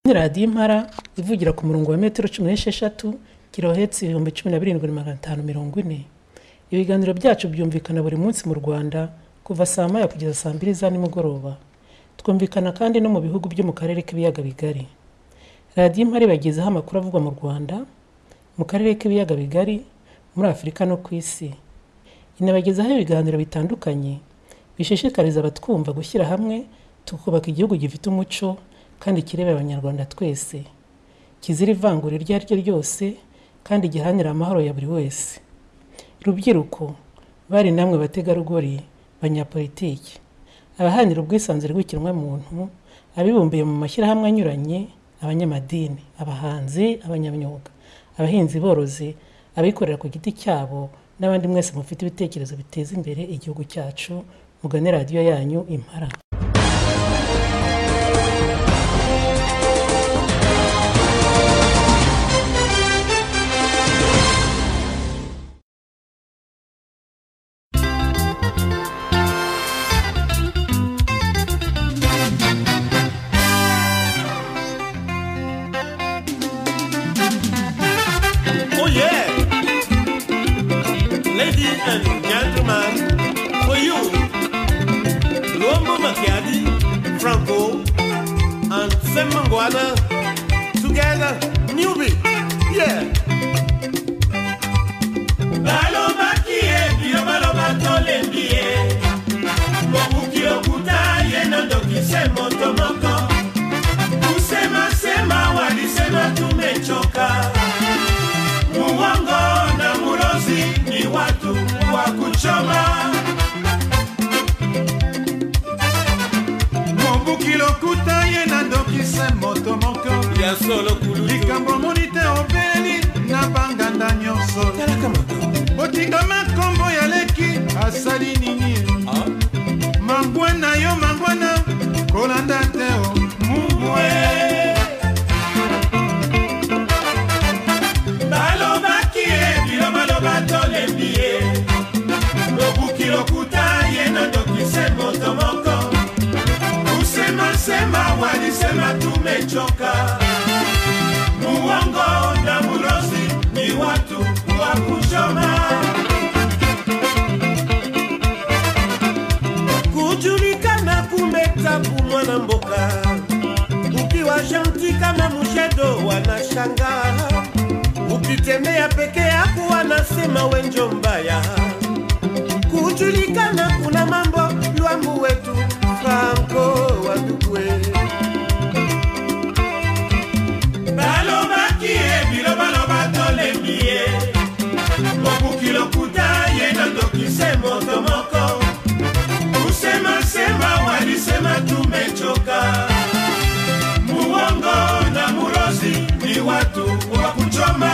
Kandi radiyo impara ivugira ku murongo wa metero cumi n'esheshatu kilohertz ibihumbi cumi na birindwi magana atanu mirongo ine. Ibiganiro byacu byumvikana buri munsi mu Rwanda kuva saa moya kugeza saa mbiri za nimugoroba. Twumvikana kandi no mu bihugu byo mu Karere k'Ibiyaga Bigari. Radiyo Impara ibagezaho amakuru avugwa mu Rwanda, mu Karere k'Ibiyaga Bigari, muri Afurika no ku Isi. Inabagezaho ibiganiro bitandukanye bishishikariza abatwumva gushyira hamwe tukubaka igihugu gifite umuco kandi kireba Abanyarwanda twese, kizira ivangura iryo ari ryo ryose kandi giharanira amahoro ya buri wese. Rubyiruko, bari namwe bategarugori, banyapolitiki, abaharanira ubwisanzure bw'ikiremwamuntu, abibumbiye mu mashyirahamwe anyuranye, abanyamadini, abahanzi, abanyamyuga, abahinzi borozi, abikorera ku giti cyabo n'abandi mwese mufite ibitekerezo biteza imbere igihugu cyacu, mugane radiyo yanyu Impara. Oh yeah! Ladies and gentlemen, for you, Luombo Macchiati, Franco, and Semangwana, together, new beat. Yeah! Baloma kie, bio baloma tole mbie. Mokuki okuta, yenando kisemo tomoko. Usema sema, walisema tumechoka. Muongo na mulozi ni watu wa kuchoma. mobuki lokuta ye na ndokise moto moko Ya solo kulutu. likambo moni te obeli na banganda nyonso Talaka mako. botikama nkombo ya leki asali nini Ah. mangwana yo mangwana kolanda te o mubwe Balobaki ye, bilo baloba tolembi ye. Lobuki lokuta ye na ndokise moto moko. Usema sema walisema tumechoka. Muongo na mulozi ni watu wa kuchoma. kujulikana kumetapu mwana mboka ukiwa janti kama mushedo wanashanga ukitembea peke yako wanasema wenjo mbaya kujulikana kuna mambo lwambu wetu franko wadukwe balobakie bilobaloba tolembie mokukilokuta ye nandokise moto moko kusema sema walisema tumechoka muongo na murozi ni watu wa kuchoma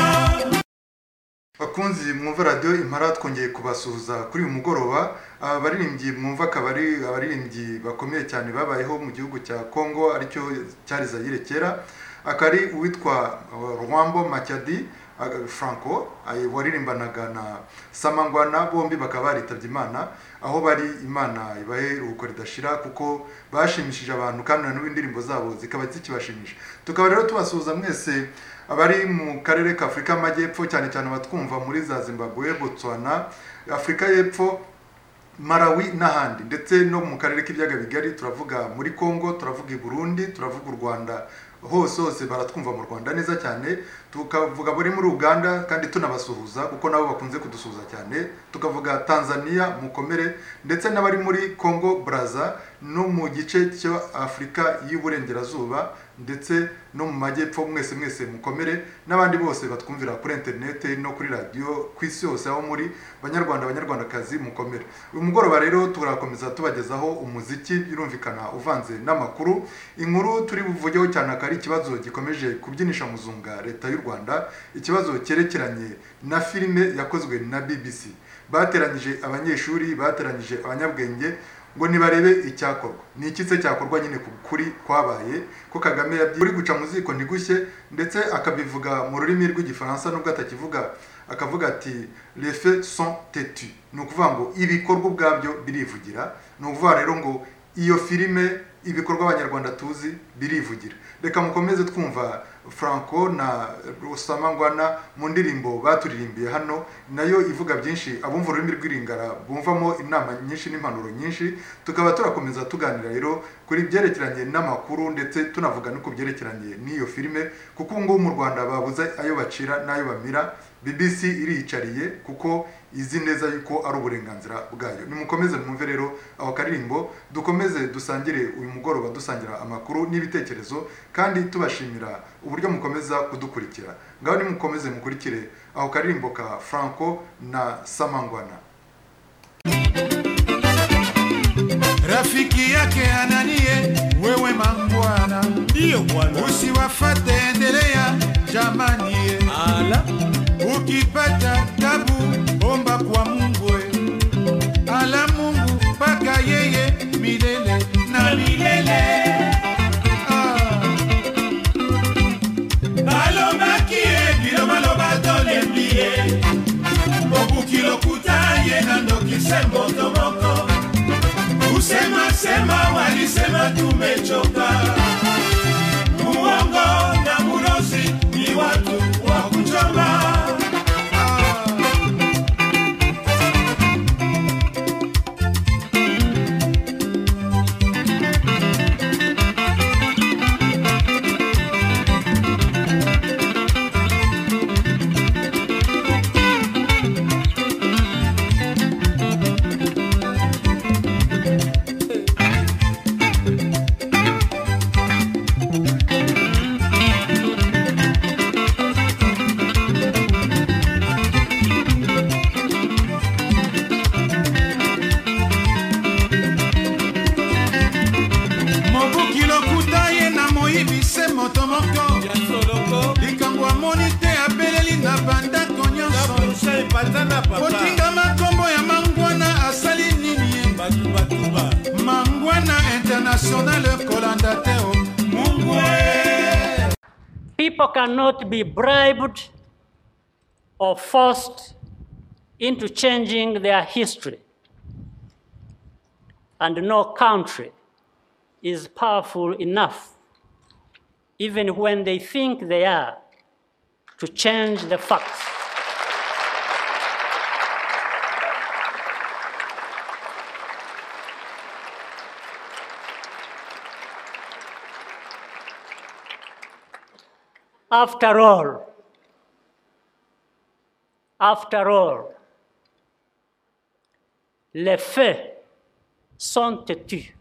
bakunzi mwumva radiyo impara twongeye kubasuhuza kuri uyu mugoroba aba baririmbyi mwumva akaba ari abaririmbyi bakomeye cyane babayeho mu gihugu cya congo aricyo cyari zayire kera akaba ari uwitwa uh, rwambo macyadi uh, franco ayi- waririmbanaga na samangwana bombi bakaba baritabye imana aho bari imana ibahe iruhuko ridashira kuko bashimishije abantu kandi na n'ubu indirimbo zabo zikaba zikibashimisha tukaba rero tubasuhuza mwese abari mu karere ka afurika y'amajyepfo cyane cyane abatwumva muri za zimbabwe botswana afurika y'epfo marawi n'ahandi ndetse no mu karere k'ibiyaga bigari turavuga muri congo turavuga i burundi turavuga u rwanda hose hose baratwumva mu rwanda neza cyane tukavuga bari muri uganda kandi tunabasuhuza kuko nabo bakunze kudusuhuza cyane tukavuga tanzania mukomere ndetse n'abari muri congo braza no mu gice cya afurika y'uburengerazuba ndetse no mu majyepfo mwese mwese mukomere n'abandi bose batwumvira kuri interinete no kuri radiyo ku isi yose aho muri banyarwanda banyarwandakazi mukomere uyu mugoroba rero turakomeza tubagezaho umuziki birumvikana uvanze n'amakuru inkuru turi buvugeho cyane akaba ari ikibazo gikomeje kubyinisha muzunga leta y'u rwanda ikibazo cyerekeranye na filime yakozwe na bbc bateranyije abanyeshuri bateranyije abanyabwenge ngo nibarebe icyakorwa ni iki se cyakorwa nyine ku kuri kwabaye ko kagame yabyi- uri guca mu ziko ntigushye ndetse akabivuga mu rurimi rw'igifaransa nubwo atakivuga akavuga ati refe son tetu ni ukuvuga ngo ibikorwa ubwabyo birivugira ni ukuvuga rero ngo iyo filime ibikorwa abanyarwanda tuzi birivugira reka mukomeze twumva franco na rusama ngwana mu ndirimbo baturirimbiye hano nayo ivuga byinshi abumva ururimi rw'iringara bumvamo inama nyinshi n'impanuro nyinshi tukaba turakomeza tuganira rero kuri byerekeranye n'amakuru ndetse tunavuga no ku byerekeranye n'iyo filime kuko ubu ngubu mu rwanda babuze ayo bacira n'ayo bamira bbc iriyicariye kuko izi neza yuko ari uburenganzira bwayo nimukomeze mwumve rero aho karirimbo dukomeze dusangire uyu mugoroba dusangira amakuru n'ibitekerezo kandi tubashimira uburyo mukomeza kudukurikira ngaho nimukomeze mukurikire aho karirimbo ka franco na samangwana rafiki yake ananie wewe mangwana ndiyo bwana usiwafate endelea jamani ye ala ukipata tabu omba kwa mungu e. ala mungu mpaka yeye milele na milele Ah. balobaki ye bilobaloba tolembi ye obuki lokuta ye na ndokise moto moko usemasema walisema tumechoka muongo na murozi ni watu wa kuchoma mobuki lokuta ye na moyibi se moto moko ya soloko likambo amoni te abeleli na bandako nyonso kapusa epata na papa kotingama nkombo ya mangwana asali nini ye batubatuba mangwana internationale kolanda te o mungwe People cannot be bribed or forced into changing their history. And no country is powerful enough, even when they think they are, to change the facts. After all, after all, les faits sont têtus.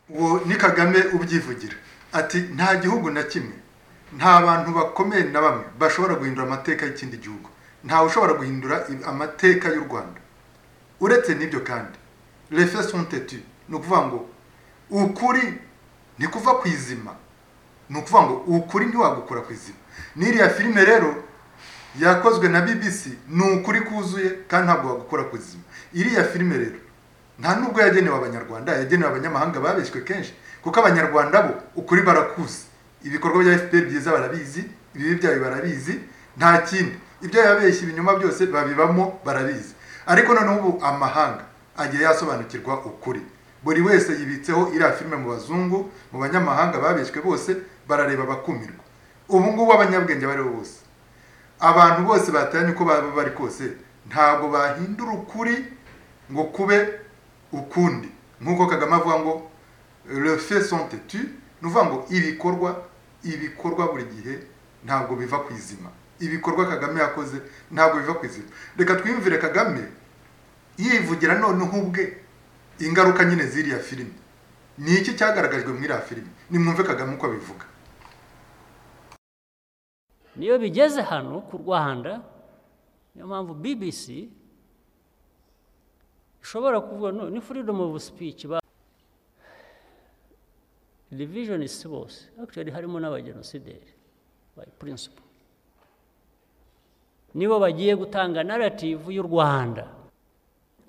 uwo ni kagame ubyivugira ati nta gihugu na kimwe nta bantu bakomeye na bamwe bashobora guhindura amateka y'ikindi gihugu ntawe ushobora guhindura i- amateka y'u rwanda uretse n'ibyo kandi refe sontetu ni ukuvuga ngo ukuri ni kuva ku izima ni ukuvuga ngo ukuri ntiwagukura ku izima n'iriya filime rero yakozwe na bbc ni ukuri kuzuye kandi ntabwo wagukora ku izima iriya filime rero nta nubwo yagenewe abanyarwanda yagenewe abanyamahanga babeshywe kenshi kuko abanyarwanda bo ukuri barakuzi ibikorwa bya fpr byiza barabizi ibibi byayo barabizi nta kindi ibyo yabeshya ibinyoma byose babibamo barabizi ariko noneho ubu amahanga agiye yasobanukirwa ukuri buri wese yibitseho iriya filime mu bazungu mu banyamahanga babeshywe bose barareba bakumirwa ubu ngubu abanyabwenge bariho bose abantu bose batanye uko baba bari kose ntabwo bahindura ukuri ngo kube ukundi nk'uko kagame avuga ngo le fait sont tetu ni ukuvuga ngo ibikorwa ibikorwa buri gihe ntabwo biva ku izima ibikorwa kagame yakoze ntabwo biva ku izima reka twiyumvire kagame yivugira noneho ubwe ingaruka nyine z'iriya filime ni iki cyagaragajwe muri iriya filime nimwumve kagame uko abivuga niyo bigeze hano ku rwanda niyo mpamvu bbc ishobora kuvuga no ni freedom of speech ba division si bose actually harimo n'abagenosideri by principle nibo bagiye gutanga narrative y'u rwanda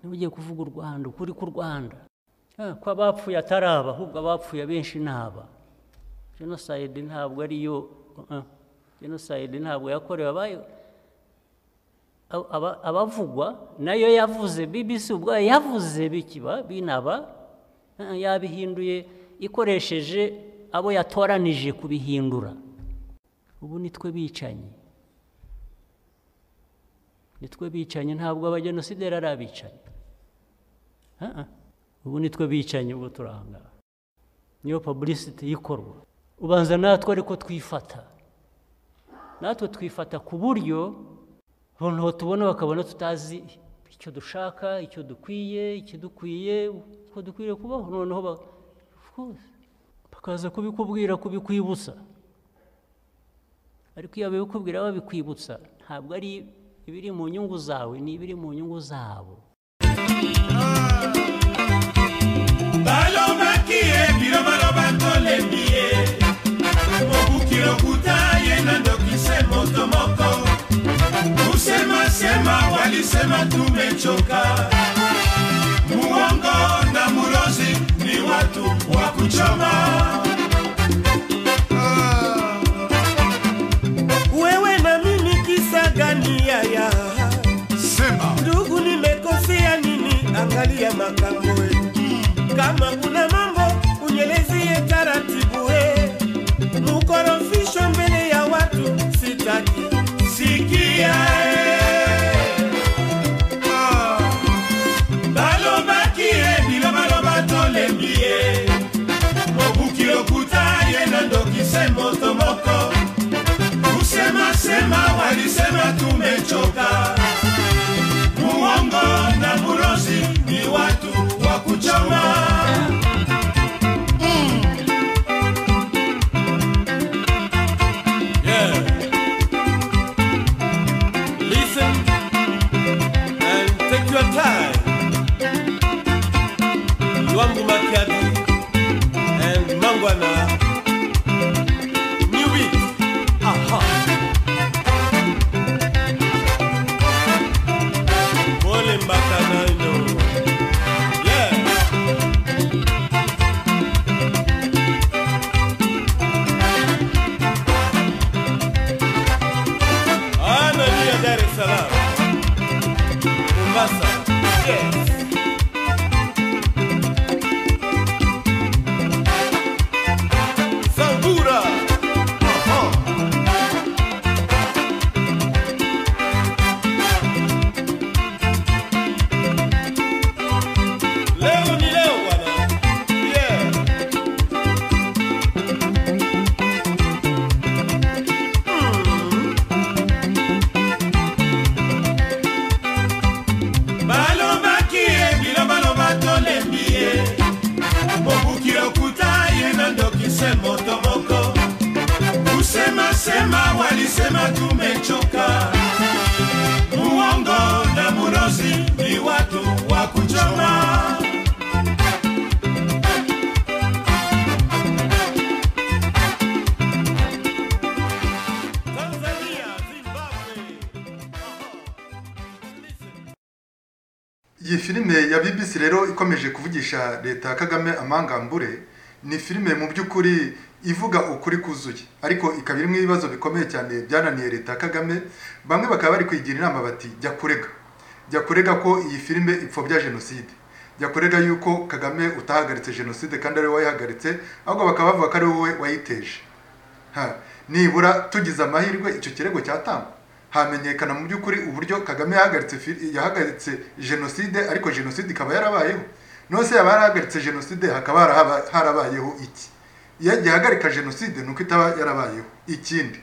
nibo ugiye kuvuga u rwanda ukuri k'u rwanda Ah, ko abapfuye atari aba ahubwo abapfuye abenshi ni aba genocide ntabwo ari yo uh-uh. genocide ntabwo yakorewe abayo aba- aba- abavugwa nayo yavuze bbc ubwayo yavuze bikiba binaba uh-uh, yabihinduye ikoresheje abo yatoranije kubihindura ubu nitwe bicanyi nitwe bicanyi ntabwo abagenosideri ari abicanyi Uh-uh. ubu nitwe bicanyi ubwo turahangara niyo publicity ikorwa ubanza natwe ariko twifata natwe twifata ku buryo abantu batubona bakabona tutazi icyo dushaka icyo dukwiye ikidukwiye uko dukwiye kubaho noneho ba- of course, bakaza kubikubwira kubikwibutsa ariko iyo babikubwira babikwibutsa ntabwo ari ibiri mu nyungu zawe ni ibiri mu nyungu zabo balobaki ye bino baloba tolembi ye mobuki lokuta ye na ndokise moto moko kusemasema walisema tumechoka muongo na mulozi ni watu wa kuchoma wewe na mimi kisa gani yaya sema ndugu nimekosea nini angalia makambo e kama kuna mambo unyelezie taratibu e mukorofishwa mbele ya watu sitaki sikia e. Ah. balobaki ye biloba loba tolembi ye mobuki lokuta ye na ndokise moto moko kusemasema walisema tumechoka muongo na mulozi ni watu wa kuchoma Listen and take your time. Luambu Makiadi and Mangwana. New beat. Aha. Pole mpaka nalo. Yeah. Anania Dar es Salaam. Mombasa. Yes. Sambura. Aha. Leo ni leo bwana. Yeah. balobaki ye bilobaloba tolembi ye mobuki lokuta ye na ndokise moto moko kusemasema walisema tumechoka muongo na mulozi ni watu wa kuchoma Tanzania, Zimbabwe. Aha. Listen. iyi filime ya bbc rero ikomeje kuvugisha leta kagame amangambure ni filime mu by'ukuri ivuga ukuri kuzuye ariko ikaba irimo ibibazo bikomeye cyane byananiye leta kagame bamwe bakaba bari kwigira inama bati jya kurega jya kurega ko iyi filime ipfobya jenoside jya kurega yuko kagame utahagaritse jenoside kandi ari wowe wayihagaritse ahubwo bakaba bavuga ko ari wowe wayiteje Ha, nibura tugize amahirwe icyo kirego cyatangwa hamenyekana mu by'ukuri uburyo kagame yahagaritse fi- yahagaritse jenoside ariko jenoside ikaba yarabayeho nose yaba yarahagaritse jenoside hakaba harahaba- harabayeho iki iyo agihagarika jenoside nuko itaba yarabayeho ikindi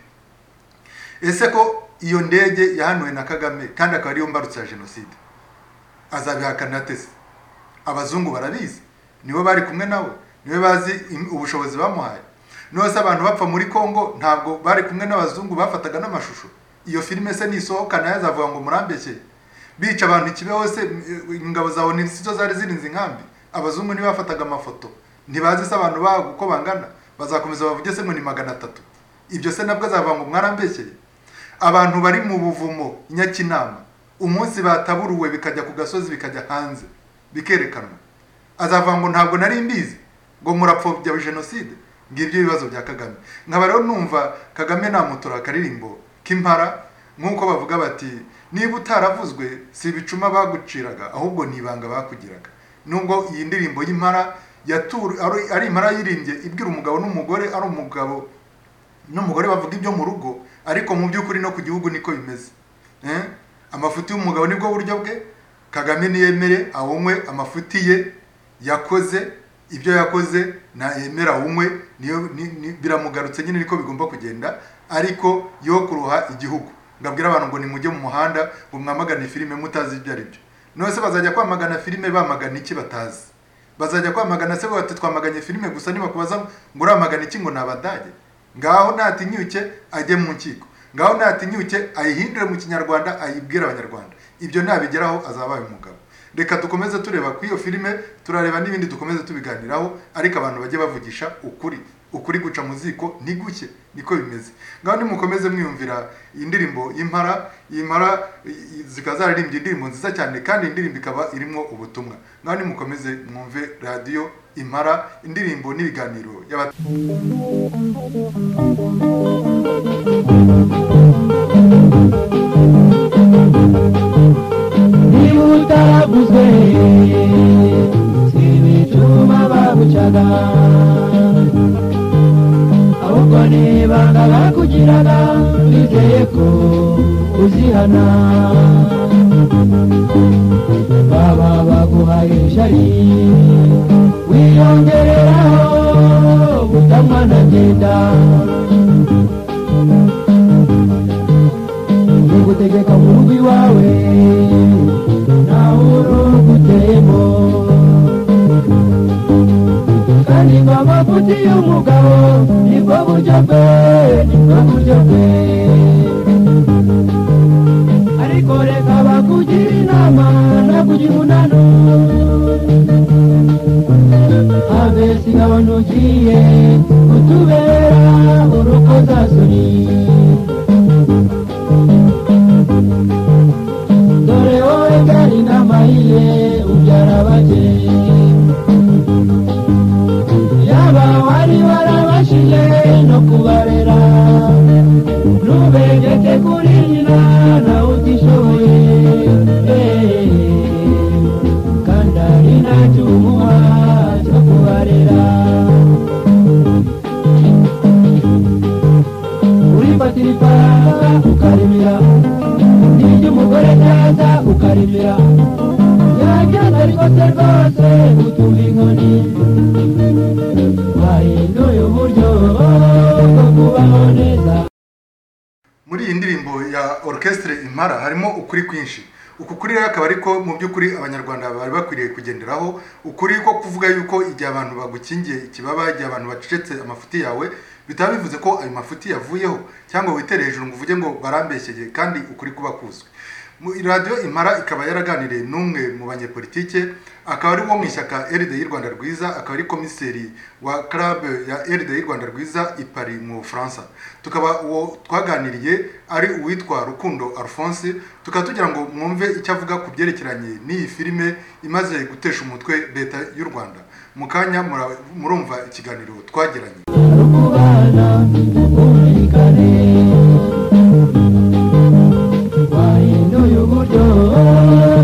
ese ko iyo ndege yahanuwe na kagame kandi akaba ariyo mbarutso ya jenoside azabihakana ateze abazungu barabizi nibo bari kumwe nawe nibo bazi im- ubushobozi bamuhaye nose abantu bapfa muri congo ntabwo bari kumwe n'abazungu bafataga n'amashusho iyo filime se nisohoka nayo azavuga ngo murambeshye bica abantu ikibeho se m- eh, ingabo za oni sizo zari zirinze inkambi abazungu ntibafataga amafoto ntibazi se abantu babo uko bangana bazakomeza bavuge se ngo ni magana atatu ibyo se nabwo azavuga ngo mwarambeshyeye abantu bari mu buvumo i nyakinama umunsi bataburuwe bikajya ku gasozi bikajya hanze bikerekanwa azavuga ngo ntabwo nari mbizi ngo murapfobya jenoside ngibyo ibibazo bya kagame nkaba rero numva kagame namutura akaririmbo k'impara nk'uko bavuga bati niba utaravuzwe si ibicuma baguciraga ahubwo ni ibanga bakugiraga nubwo iyi ndirimbo y'impara yatura ari- ari impara yirimbye ibwira umugabo n'umugore ari umugabo n'umugore bavuga ibyo mu rugo ariko mu by'ukuri no ku gihugu niko bimeze Eh? amafuti y'umugabo nibwo buryo bwe kagame niyemere awunywe amafuti ye yakoze ibyo yakoze nayemere awunywe niyo ni- ni- biramugarutse nyine niko bigomba kugenda ariko yo kuruha igihugu ngabwira abantu ngo nimujye mu muhanda ngo mwamagane filime mutazi ibyo ari byo none se bazajya kwamagana filime bamagana iki batazi bazajya kwamagana se bati twamaganye filime gusa nibakubaza ngo uramagana iki ngo ni abadage ngaho natinyuke ajye mu nkiko ngaho natinyuke ayihindure mu kinyarwanda ayibwire abanyarwanda ibyo nabigeraho azabaye umugabo reka dukomeze tureba ku iyo filime turareba n'ibindi dukomeze tubiganiraho ariko abantu bajye bavugisha ukuri ukuri guca mu ziko ntiguke niko bimeze ngaho nimukomeze mwiyumvira indirimbo y'impara impara i- i- zikaba zararimbye indirimbo nziza cyane kandi indirimbo ikaba irimo ubutumwa ngaho nimukomeze mwumve radiyo impara indirimbo n'ibiganiro y'aba niba utaraguze si ibicuma bagucaga ahubwo nibanga bakugiraga wizeye ko uzihana baba baguhaye ishari wiyongereraho gutanywa na byenda ugutegeka mu rugo iwawe nawe urugo uteyemo kandi ngo amafuti y'umugabo nibwo buryo bwe nibwo buryo bwe ariko reka bakugira inama nakugira umunano habe sigabo ntugiye kutubera urukozasoni dore wowe gari n'amahiye ubyara bake yaba wari warabashije no kubarera ntubegeke kuri nyina nawe utishoboye Eh, kandi ari nacyo umuha cyo kubarera urifatira ifaranga ukarimira nibyo umugore neza ukarimira yabyanga ariko se rwose utuba inkoni wahinduye uburyo bwo kubaho neza muri iyi ndirimbo ya orchestre impara harimo ukuri kwinshi uku kuri rero akaba ariko mu by'ukuri abanyarwanda bari bakwiriye kugenderaho ukuri ko kuvuga yuko igihe abantu bagukingiye ikibaba igihe abantu bacecetse amafuti yawe bitaba bivuze ko ayo mafuti yavuyeho cyangwa witere hejuru ngo uvuge ngo barambeshyeye kandi ukuri kuba kuzwi Mu- radiyo impara ikaba yaraganiriye n'umwe mu banyepolitike akaba ari wo mu ishyaka eride y'u rwanda rwiza akaba ari komiseri wa club ya eride y'u rwanda rwiza i Paris mu bufaransa tukaba uwo twaganiriye ari uwitwa rukundo alphonse tukaba tugira ngo mwumve icyo avuga ku byerekeranye n'iyi filime imaze gutesha umutwe leta y'u rwanda mu kanya mura- murumva ikiganiro twagiranye kubana ubwumvikane wahinduye uburyo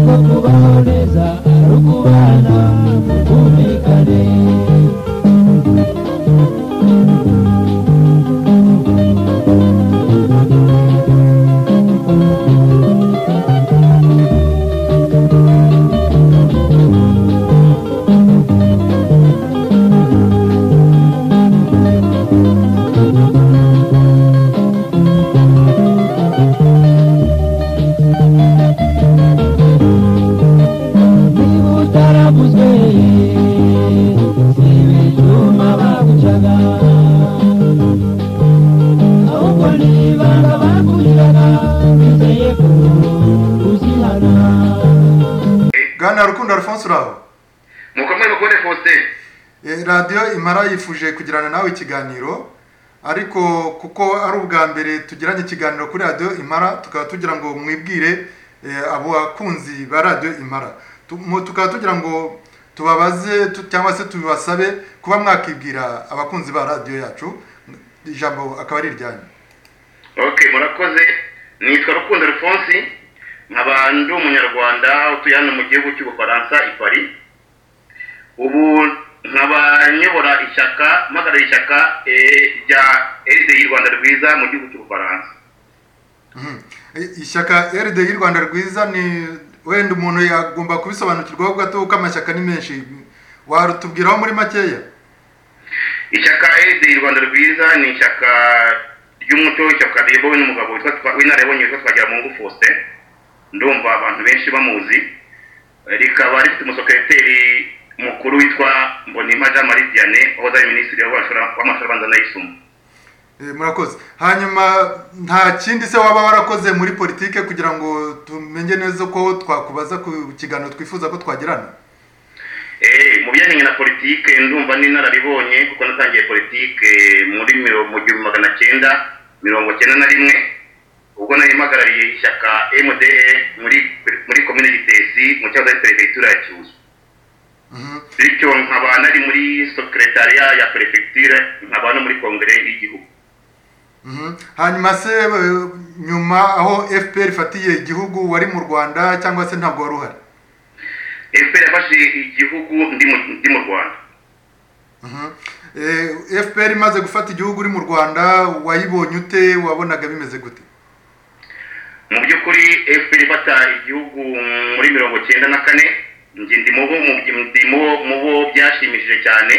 bwo kubaho neza ari ukubana ubwumvikane niba utaravuzwe si ibicuma bagucaga ahubwo nibanga bakugiraga bizeye ko uzihana bwana rukundo alphonse uraho nuko mwari mukubone faustin Eh, radiyo imara yifuje kugirana nawe ikiganiro ariko kuko ari ubwa mbere tugiranye ikiganiro kuri radiyo imara tukaba tugira ngo mwibwire eh, abo bakunzi ba radiyo imara Tu- mu- tukaba tugira ngo tubabaze tu- cyangwa se tubibasabe kuba mwakibwira abakunzi ba radiyo yacu ijambo akaba ari iryanyu ok murakoze nitwa rukundo alphonse nkaba ndi umunyarwanda utuye hano mu gihugu cy'ubufaransa i paris ubu nkaba nyobora ishyaka mpagarariye ishyaka eh, rya erideyi rwanda rwiza mu gihugu cy'ubufaransa Mhm. I- ishyaka rd y'u rwanda rwiza ni wenda umuntu yagomba kubisobanukirwaho gato kuko amashyaka ni menshi watubwiraho muri makeya ishyaka erideyi rwanda rwiza ni ishyaka ry'umuco ishyaka riyobowe n'umugabo witwa Twa- w'inararibonye witwa twagiramungu faustin ndumva abantu benshi bamuzi rikaba rifite umusekreteri mukuru witwa mbonimpa jean marie diane wahoze ari minisitiri w'amashuri- w'amashuri abanza n'ayisumbuye Eh, murakoze hanyuma nta kindi se waba warakoze muri politike kugira ngo tumenye neza ko twakubaza ku kiganiro twifuza ko twagirana Eh, mu bijyanye na politike ndumva n'inararibonye kuko natangiye politike muri mirongo mu gihumbi magana cyenda mirongo cyenda na rimwe ubwo nari mpagarariye ishyaka mda muri muri komine gitesi mu cyangwa se perefegitura ya kibuye Mhm. bityo nkaba nari muri sekretariya ya perefegitura nkaba no muri kongere y'igihugu Mhm. hanyuma se eh, nyuma aho fpr ifatiye igihugu wari mu rwanda cyangwa se ntabwo wari uhari efuperi yafashe igihugu ndi mu- ndi mu rwanda Mhm. Eh, fpr imaze gufata igihugu uri mu rwanda wayibonye ute wabonaga bimeze gute mu by'ukuri fpr ifata igihugu muri mirongo cyenda na kane njye ndi mu bo mu- ndi mu bo- mu bo byashimishije cyane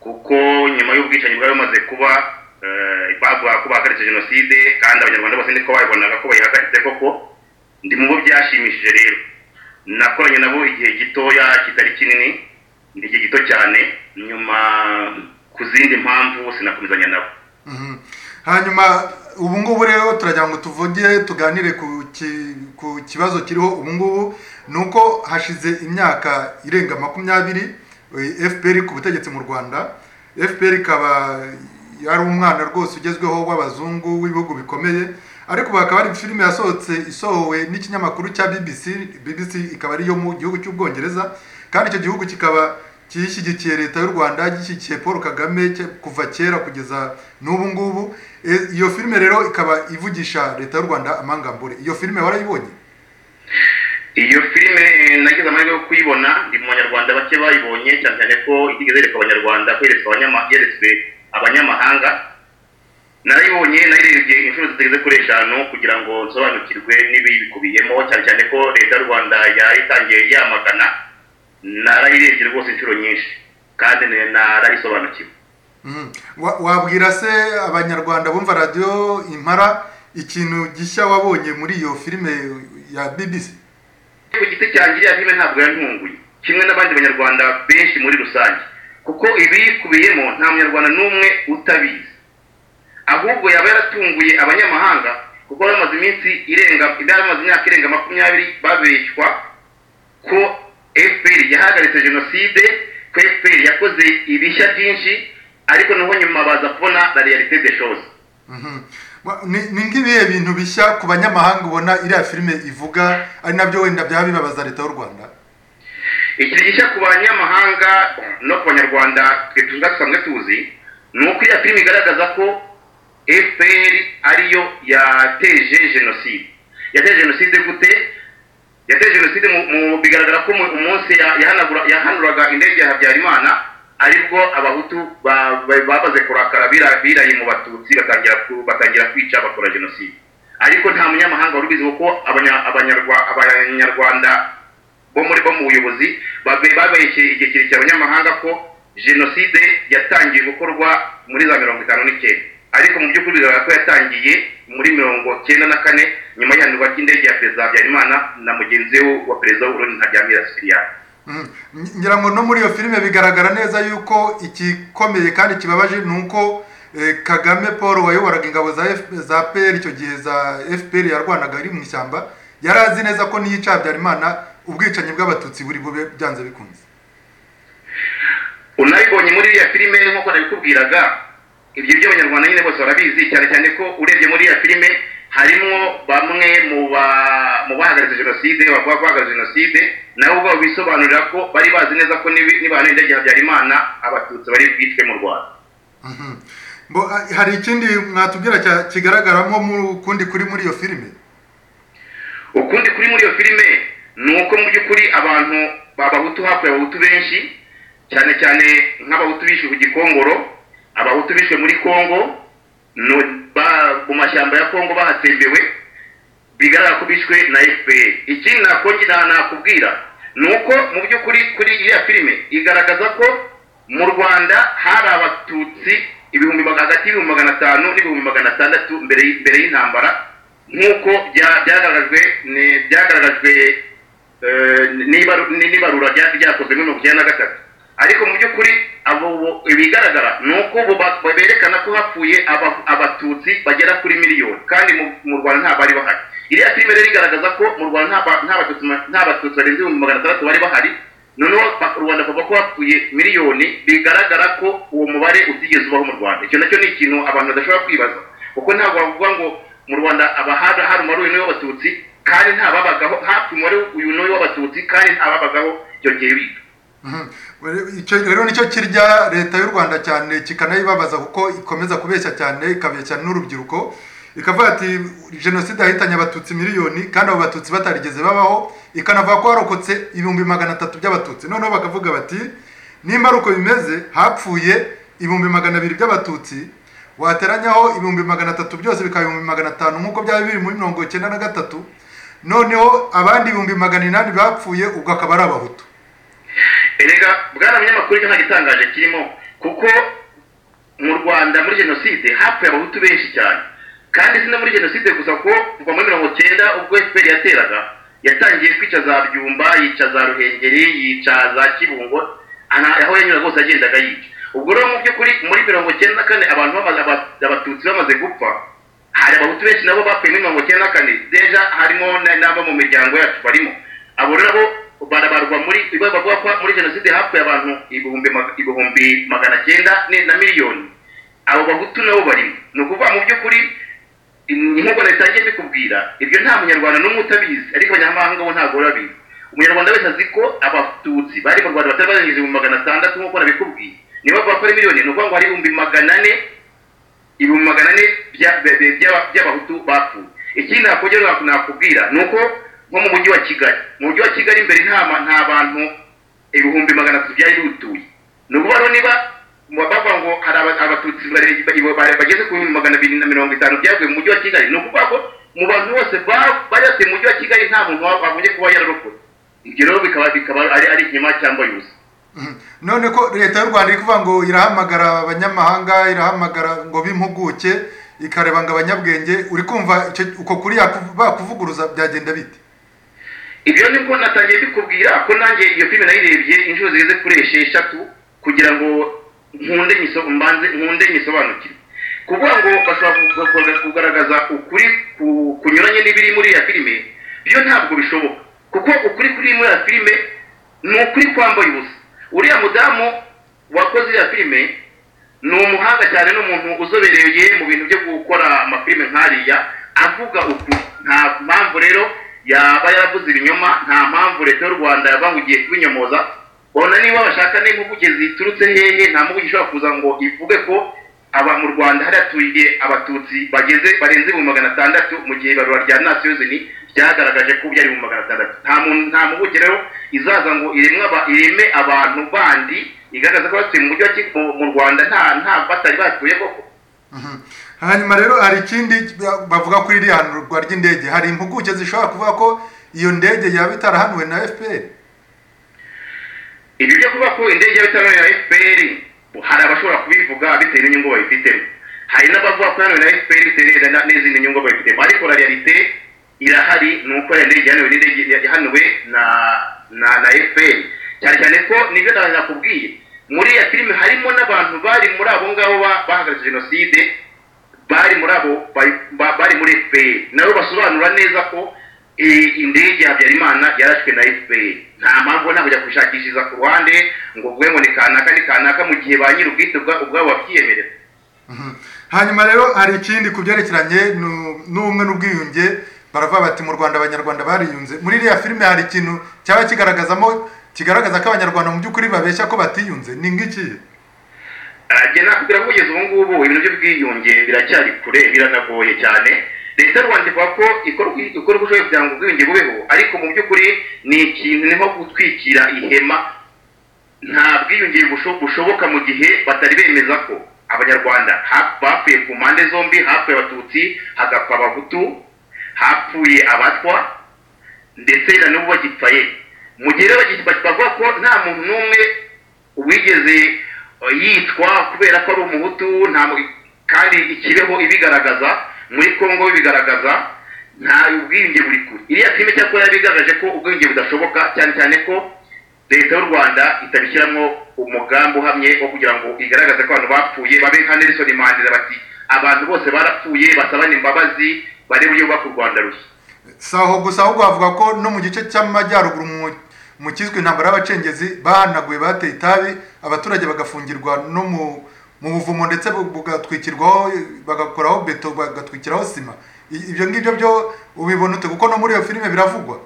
kuko nyuma y'ubwicanyi bwari bumaze kuba eh, bavuga ko bahagaritse jenoside kandi abanyarwanda bose niko babibonaga ko bayihagaritse koko ndi mu bo byashimishije rero nakoranye nabo igihe gitoya kitari kinini ni igihe gito cyane nyuma ku zindi mpamvu sinakomezanya nabo Mhm. hanyuma ubu ngubu rero turagira ngo tuvuge tuganire ku ki- ku kibazo kiriho ubu ngubu ni uko hashize imyaka irenga makumyabiri eh, fpr ku butegetsi mu rwanda fpr ikaba yari umwana rwose ugezweho w'abazungu w'ibihugu bikomeye ariko ubu hakaba hari filime yasohotse isohowe n'ikinyamakuru cya bbc bbc ikaba ariyo mu gihugu cy'ubwongereza kandi icyo gihugu kikaba gishyigikiye leta y'u rwanda gishyigikiye paul kagame ke- kuva kera kugeza n'ubu ngubu E, iyo filime rero ikaba ivugisha leta y'u rwanda amangambure iyo filime warayibonye iyo filime nagize amahirwe yo kuyibona ndi mu banyarwanda bake bayibonye cyane cyane ko itigeze yereka abanyarwanda ko yeretswe abanyama- yeretswe abanyamahanga narayibonye nayirebye inshuro zitageze kuri eshanu kugira ngo nsobanukirwe n'ibiyikubiyemo cyane cyane ko leta y'u rwanda yayitangiye yamagana narayirebye rwose inshuro nyinshi kandi na- narayisobanukiwe Mhm. Wa- wabwira se abanyarwanda bumva radiyo impara ikintu gishya wabonye muri iyo filime ya bbc ku giti cyanjye iriya filime ntabwo yantunguye kimwe n'abandi banyarwanda benshi muri rusange kuko ibiyikubiyemo nta munyarwanda n'umwe utabizi ahubwo yaba yaratunguye abanyamahanga kuko bari bamaze iminsi irenga bari bamaze imyaka irenga makumyabiri babeshywa ko fpr yahagaritse jenoside ko fpr yakoze ibishya byinshi ariko naho nyuma baza kubona la realite de chose Mhm. Wa- ni ni nk'ibihe bintu bishya ku banyamahanga ubona iriya filime ivuga ari nabyo wenda byaba bibabaza leta y'u rwanda ikintu gishya ku banyamahanga no ku banyarwanda twe tuba dusanzwe tuzi ni uko iyo filime igaragaza ko fpr ariyo yateje jenoside yateje jenoside gute yateje jenoside mu- mu- bigaragara ko mu- umunsi ya- yahanagura- yahanuraga indege ya habyarimana aribwo abahutu ba- ba- babaze kurakara bira- biraye mu batutsi batangira ku- batangira kwica bakora jenoside ariko nta munyamahanga wari ubizi kuko abanya- abanyarwa- abanyarwanda bo muri bo mu buyobozi babe- babeshye igihe kirekire abanyamahanga ko jenoside yatangiye gukorwa muri za mirongo itanu n'icyenda ariko mu by'ukuri bigaragara ko yatangiye muri mirongo cyenda na kane nyuma y'ihanurwa ry'indege ya perezida habyarimana na mugenzi we wa perezida w'uburundi ntaryamira sipiriyani Mhm. Ng- ngira ngo no muri iyo filime bigaragara neza yuko igikomeye kandi kibabaje ni uko eh, kagame paul wayoboraga ingabo za F- za pr icyo gihe za fpr yarwanaga iri mu ishyamba yari azi neza ko niyica habyarimana ubwicanyi bw'abatutsi buri bube byanze bikunze unabibonye muri iriya filime nk'uko nabikubwiraga ibyo by'abanyarwanda nyine bose barabizi cyane cyane ko urebye muri iriya filime harimo bamwe mu ba- mu bahagaritse jenoside bavuga ko bahagaritse jenoside nabo ubwabo bisobanurira ko bari bazi neza ko nibi- nibahanira ibyaha bya Habyarimana abatutsi bari bwicwe mu rwanda Bo, a- hari ikindi mwatubwira cya- kigaragara nko mu kundi kuri muri iyo filime ukundi kuri muri iyo filime ni uko mu by'ukuri abantu b'abahutu hapfuye abahutu benshi cyane cyane nk'abahutu bishwe ku gikongoro abahutu bishwe muri kongo no- ba- mu mashyamba ya kongo bahatembewe bigaragara ko bishwe na fpr ikindi nakongera nakubwira ni uko mu by'ukuri kuri iriya filime igaragaza ko mu rwanda hari abatutsi ibihumbi maga- hagati y'ibihumbi magana atanu n'ibihumbi magana atandatu mbere y- mbere y'intambara nk'uko bya- byagaragajwe ni- byagaragajwe eh, n'ibaru- ni- n'ibarura rya- ryakozwe muri mirongo icyenda na gatatu ariko mu by'ukuri abo bo- ibigaragara ni uko bo ba- berekana ko hapfuye aba- abatutsi bagera kuri miliyoni kandi mu- mu rwanda nta bari bahari iriya filime rero igaragaza ko mu rwanda nta ba- nta batutsi ma- nta batutsi barenze ibihumbi magana atandatu bari bahari noneho ba- rubanda kuva ko hapfuye miliyoni bigaragara ko uwo mubare utigeze ubaho mu rwanda icyo nacyo ni ikintu abantu badashobora kwibaza kuko ntabwo bavuga ngo mu rwanda abahari hari umubare uyu niwo w'abatutsi kandi nta babagaho hafi umubare uyu niwo w'abatutsi kandi nta babagaho icyo gihe biga Mhm. Rero- icyo rero nicyo kirya leta y'u rwanda cyane kikanayibabaza kuko ikomeza kubeshya cyane ikabeshya n'urubyiruko ikavuga ati jenoside yahitanye abatutsi miliyoni kandi abo batutsi batarigeze babaho ikanavuga ko harokotse ibihumbi magana atatu by'abatutsi noneho bakavuga bati nimba ari uko bimeze hapfuye ibihumbi magana abiri by'abatutsi wateranyaho ibihumbi magana atatu byose bikaba ibihumbi magana atanu nk'uko byari biri muri mirongo icyenda na gatatu noneho abandi ibihumbi magana inani bapfuye ubwo akaba ari abahutu erega bwana munyamakuru icyo nta gitangaje kirimo kuko mu rwanda muri jenoside hapfuye abahutu benshi cyane kandi si no muri jenoside gusa ko kuva muri mirongo cyenda ubwo fpr yateraga yatangiye kwica za byumba yica za ruhengeri yica za kibungo ana- aho yanyura hose agendaga yica ubwo rero mu by'ukuri muri mirongo cyenda na kane abantu bamaze aba- abatutsi bamaze gupfa hari abahutu benshi nabo bapfuye muri mirongo cyenda na kane deja harimo na- n'abo mu miryango yacu barimo abo nabo barabarwa muri bavuga ko muri jenoside hapfuye abantu ibihumbi ma- ibihumbi magana cyenda ni- na miliyoni abo bahutu nabo barimo ni ukuvuga mu by'ukuri ni nk'uko leta yagiye bikubwira ibyo nta munyarwanda n'umwe utabizi ariko abanyamahanga bo ntabwo urabizi umunyarwanda wese azi ko abatutsi bari mu rwanda batari barengeje ibihumbi magana atandatu nk'uko nabikubwiye niba bavuga ko ari miliyoni ni ukuvuga ngo hari ibihumbi magana ane ibihumbi magana ane bya- bya- bya- by'aba- by'abahutu bapfuye ikindi nakongera nak- nakubwira ni uko nko mu mujyi wa kigali mu mujyi wa kigali imbere nta ma- nta bantu ibihumbi magana atatu byari biwutuye ni ukuvuga rero niba bavuga ngo hari aba- abatutsi bare- ba- ba- bageze ku bihumbi magana abiri na mirongo itanu byavuye mu mujyi wa kigali ni ukuvuga ngo mu bantu bose ba- bari batuye mu mujyi wa kigali nta muntu wa- wagombye kuba yararokotse ibyo rero bikaba bikaba ari ari ikinyoma cyangwa yuzuye none ko leta y'u rwanda iri kuvuga ngo irahamagara abanyamahanga irahamagara ngo b'impuguke ikareba ngo abanyabwenge uri kumva icyo- uko kuri yaku- bakuvuguruza byagenda bite ibyo nibwo natangiye bikubwira ko nanjye iyo filime nayirebye inshuro zigeze kuri esheshatu kugira ngo nkunde nyiso- mbanze nkunde nyisobanukirwe kuvuga ngo bashobora ku- ku- ku- kugaragaza ukuri ku- kunyuranye n'ibiri muri iriya filime byo ntabwo bishoboka kuko ukuri kuri muri iriya filime ni ukuri kwambaye ubusa uriya mudamu wakoze iriya filime ni umuhanga cyane n'umuntu uzobereye mu bintu byo gukora amafilime nk'ariya avuga ukuri nta mpamvu rero yaba yaravuze ibinyoma nta mpamvu leta y'u rwanda yabahugiye kubinyomoza bona niba bashaka n'impuguke ziturutse hehe nta mpuguke ishobora kuza ngo ivuge ko aba mu rwanda hari haturiye abatutsi bageze barenze ibihumbi magana atandatu mu gihe ibarura rya nasiyozini ryagaragaje ko byari ibihumbi magana atandatu nta muntu nta mpuguke rero izaza ngo iremwe aba- ireme abantu bandi igaragaza ko batuye mu mujyi wa Kigali mu- mu rwanda nta nta batari batuye koko Mhm. hanyuma rero hari ikindi bavuga kuri iriya hanurwa ry'indege hari impuguke zishobora kuvuga ko iyo ndege yaba itarahanuwe na fpr ibi byo kuvuga ko indege y'abitabiriye ya fpr hari abashobora kubivuga bitewe n'inyungu babifitemo hari n'abavuga ko hano na fpr bitewe na- n'izindi nyungu babifitemo ariko la realite irahari ni uko iyo ndege yahanuwe n'indege yahanuwe na na na fpr cyane cyane ko nibyo na- nakubwiye muri iyo filime harimo n'abantu bari muri abo ngabo ba- bahagaritse jenoside bari muri abo bari- ba- bari muri fpr nabo basobanura neza ko eh, indege ya habyarimana yarashwe na fpr nta mpamvu ntabwo kujya kubishakishiriza ku ruhande ngo ubwe ngo ni kanaka ni kanaka mu gihe ba nyir'ubwite ubwa- ubwabo babyiyemerera hanyuma rero hari ikindi ku byerekeranye nu- n'ubumwe n'ubwiyunge baravuga bati mu rwanda abanyarwanda bariyunze muri iriya filime hari ikintu cyaba kigaragazamo kigaragaza ko abanyarwanda mu by'ukuri babeshya ko batiyunze ni nk'iki ajya nakubwira ko kugeza ubu ngubu ibintu by'ubwiyunge biracyari kure biranagoye cyane leta y'u rwanda ivuga ko ikora uko- ikora uko ishoboye kugira ngo ubwiyunge bubeho ariko mu by'ukuri ni ikintu ni nko gutwikira ihema nta bwiyunge busho- bushoboka mu gihe batari bemeza ko abanyarwanda hap- bapfuye ku mpande zombi hapfuye abatutsi hagapfa abahutu hapfuye abatwa ndetse na n'ubu bagipfaye mu gihe rero bagi- bavuga ko nta muntu n'umwe wigeze eh, yitwa kubera ko ari umuhutu nta mu- kandi ikibeho ibigaragaza muri kongo bibigaragaza nta ubwiyunge buri kure iriya filime cyakora yabigaragaje ko ubwiyunge budashoboka cyane cyane ko leta y'u rwanda itabishyiramo umugambi uhamye wo kugira ngo igaragaze ko abantu bapfuye babe nka nelson mandela bati abantu bose barapfuye basabane imbabazi barebe uburyo bubaka u rwanda rushya si aho gusa ahubwo havuga ko no mu gice cy'amajyaruguru mu- mu cyiswe intambara y'abacengezi bahanaguye bateye itabi abaturage bagafungirwa no mu mu buvumo ndetse bu- bugatwikirwaho bagakoraho beto bagatwikiraho sima I- ibyo ngibyo byo ubibona ute kuko no muri iyo filime biravugwa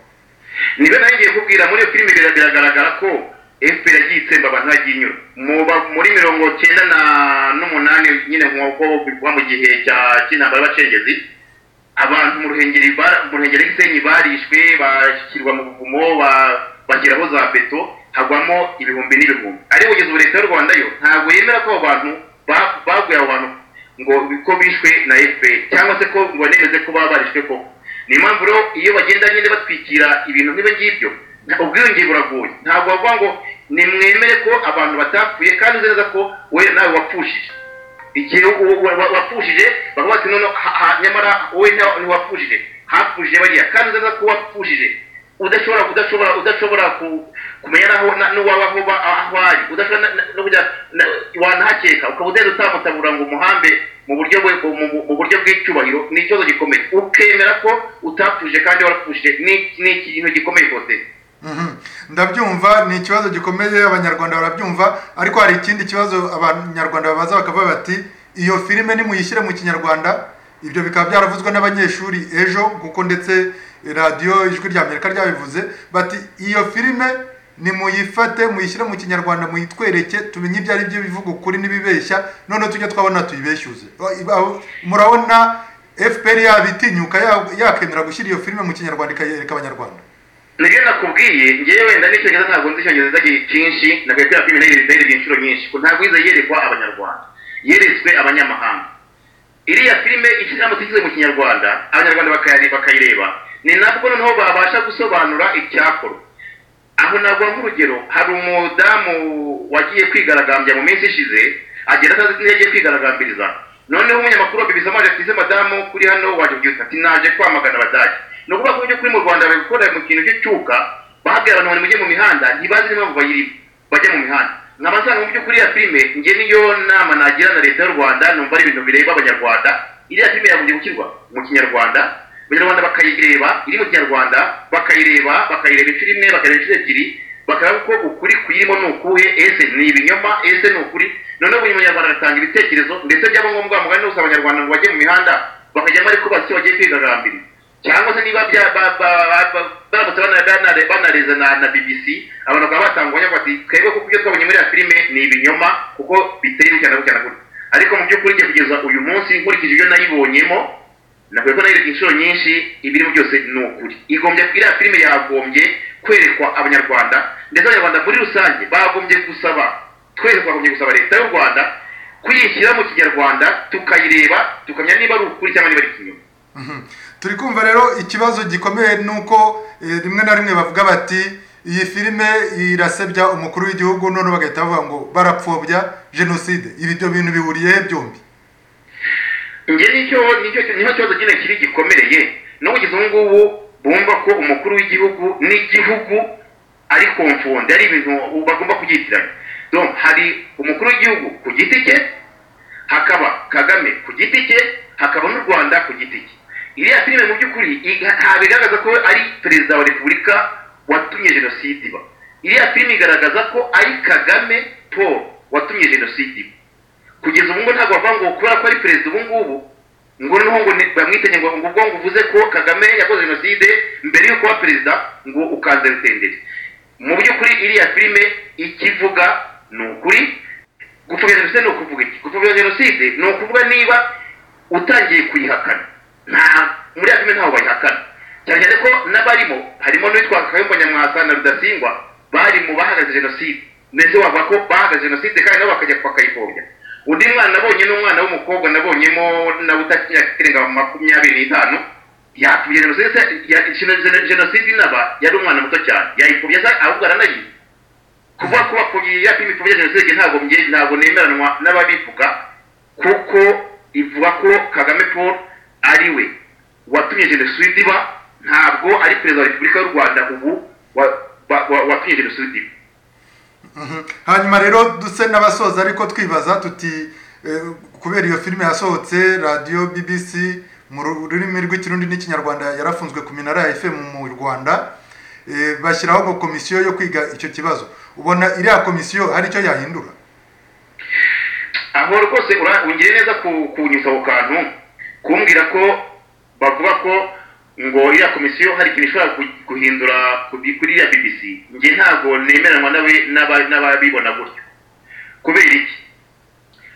niba nawe ngiye kubwira muri iyo filime bira- biragaragara ko fpr yagiye itsemba abantu yagiye inyura Mu ba- muri mirongo cyenda na n'umunani nyine nk'uko bivugwa mu gihe cya- cy'intambara y'abacengezi abantu mu ruhengeri bara- mu ruhengeri gisenyi barishwe bashyirwa mu buvumo ba- bashyiraho za beto hagwamo ibihumbi n'ibihumbi ariko kugeza ubu leta y'u rwanda yo ntabwo yemera ko abo bantu ba- baguye abo bantu ngo ko bishwe na fpr cyangwa se ko ngo nemeze ko baba barishwe koko ni impamvu rero iyo bagenda nyine batwikira ibintu nk'ibi ngibyo nta- ubwiyunge buragoye ntabwo bavuga ngo nimwemere ko abantu batapfuye kandi uzi neza ko we nawe wapfushije igihe u- wa- wa- wapfushije bavuga bati noneho ha- ha- nyamara wowe nta- ntiwapfushije hapfushije bariya kandi uzi neza ko wapfushije udashobora udashobora udashobora ku- kumenya naho na- n'uwaba aho ba- aho ari udashobora na- na- no kujya na- wanahakeka ukaba ugenda utamutabura ngo umuhambe mu buryo bwe mu- mu- mu buryo bw'icyubahiro ni ikibazo gikomeye ukemera ko utapfuje kandi warapfushije ni ni ikintu gikomeye rwose Mhm. ndabyumva ni ikibazo gikomeye abanyarwanda barabyumva ariko hari ikindi kibazo abanyarwanda babaza bakavuga bati iyo filime nimuyishyire mu kinyarwanda ibyo bikaba byaravuzwe n'abanyeshuri ejo kuko ndetse radiyo ijwi rya amerika ryabivuze bati iyo filime nimuyifate muyishyire mu kinyarwanda muyitwereke tumenye ibyo ari byo bivuga ukuri n'ibibeshya noneho tujye twabona tuyibeshyuze Aba- murabona fpr yabitinyuka ya- yakemera gushyira iyo filime mu kinyarwanda ikayereka abanyarwanda nibyo nakubwiye ngewe wenda n'icyongereza ntabwo nzi icyongereza gi- cyinshi nakwiye kubera ko ibintu nayiririye inshuro nyinshi ko ntabwo iza yerekwa abanyarwanda yeretswe abanyamahanga iriya filime ishyiramo tuyishyize mu kinyarwanda abanyarwanda bakayare- bakayireba ni nabwo noneho babasha gusobanura icyakorwa aho naguha nk'urugero hari umudamu wagiye kwigaragambya mu minsi ishize agera atazi ko yagiye kwigaragambiriza noneho umunyamakuru wabibiza amaje ati "Ese madamu kuri hano waje kugira ati naje kwamagana abadage ni ukuvuga ko ibyo kuri mu rwanda babikora mu kintu cy'icyuka bahabwira abantu ngo mujye mu mihanda ntibazi n'impamvu bayirimo bajya mu mihanda nkaba nsanga mu by'ukuri ya filime njye niyo nama nagira na leta y'u rwanda numva ari ibintu bireba abanyarwanda iriya filime yagombye gushyirwa mu kinyarwanda abanyarwanda bakayireba iri mu kinyarwanda bakayireba bakayireba inshuro imwe bakayireba inshuro ebyiri bakareba ko ukuri kuyirimo ni ukuhe ese ni ibinyoma ese ni ukuri noneho buri munyarwanda agatanga ibitekerezo ndetse byaba ngombwa mugani wose abanyarwanda ngo bajye mu mihanda bakajyamo ariko basi bagiye kwigaragambira cyangwa se niba bya- ba- ba- ba- ba- baramutse bana- bana- banareza na na bbc abantu bakaba batangwa ngo ati twebwe kuko ibyo twabonye muri ya filime ni ibinyoma kuko biteye gutya na gutya na gutya ariko mu by'ukuri njye kugeza uyu munsi nkurikije ibyo nayibonyemo navuye ko nayereka inshuro nyinshi ibirimo byose ni ukuri igombye iriya filime yagombye kwerekwa abanyarwanda ndetse abanyarwanda muri rusange bagombye gusaba twese twagombye gusaba leta y'u rwanda kuyishyira mu kinyarwanda tukayireba tukamenya niba ari ukuri cyangwa niba ari ikinyoma Mhm. turi kumva rero ikibazo gikomeye ni uko eh, rimwe na rimwe bavuga bati iyi filime irasebya umukuru w'igihugu none bagahita bavuga ngo barapfobya jenoside ibi byo bintu bihuriye he byombi nge nicyo nicyo niho kibazo nyine kiri gikomereye no kugeza ubu ngubu bumva ko umukuru w'igihugu n'igihugu ari konfonde ari ibintu bagomba kubyitiranya donc hari umukuru w'igihugu ku giti cye hakaba kagame ku giti cye hakaba n'u rwanda ku giti cye iriya filime mu by'ukuri i- nta bigaragaza ko ari perezida wa repubulika watumye jenoside iba iriya filime igaragaza ko ari kagame paul watumye jenoside iba kugeza ubu ngo ntabwo bavuga ngo kubera ko ari perezida ubu ngubu ngo noneho ngo ni- bamwitegeye ngo ngo ubwo nguvuze ko kagame yakoze jenoside mbere yo kuba perezida ngo ukanze rutenderi mu by'ukuri iriya filime ikivuga ni ukuri gupfobya jenoside ni ukuvuga iki gupfobya jenoside ni ukuvuga niba utangiye kuyihakana nta muri ya filime ntaho bayihakana cyane cyane ko n'abarimo harimo n'uwitwa kayumba nyamwasa na rudasingwa bari mu bahagaze jenoside ndetse wavuga ko bahagaze jenoside kandi nabo bakajya bakayipfobya undi mwana nabonye ni umwana w'umukobwa nabonyemo nawe utakimyaka irenga makumyabiri n'itanu yapfobya jenoside se- ya- jeno- jenoside inaba yari umwana muto cyane yayipfobya se ahubwo aranayizi kuvuga ko bakubwiye ya filime ipfobya jenoside ntabwo mge- ntabwo nemeranwa n'ababivuga kuko ivuga ko kagame paul ari we watumye jenoside iba ntabwo ari perezida wa repubulika y'u rwanda ubu wa- wa- wa- watumye jenoside iba hanyuma rero duse n'abasoza ariko twibaza tuti eh, kubera iyo filime yasohotse radiyo bbc mu rurimi rw'ikirundi n'ikinyarwanda yarafunzwe ku minara ya fm mu rwanda eh, bashyiraho ngo komisiyo yo kwiga icyo kibazo ubona iriya komisiyo hari icyo yahindura aho rwose ura- ungire neza ku- kunyuza ku kantu kumbwira ko bavuga ko ngo iriya komisiyo hari ikintu ishobora gu- guhindura ku bi- kuri iriya bbc njye ntabwo nemeranwa n'abe- n'aba- n'ababibona gutyo kubera iki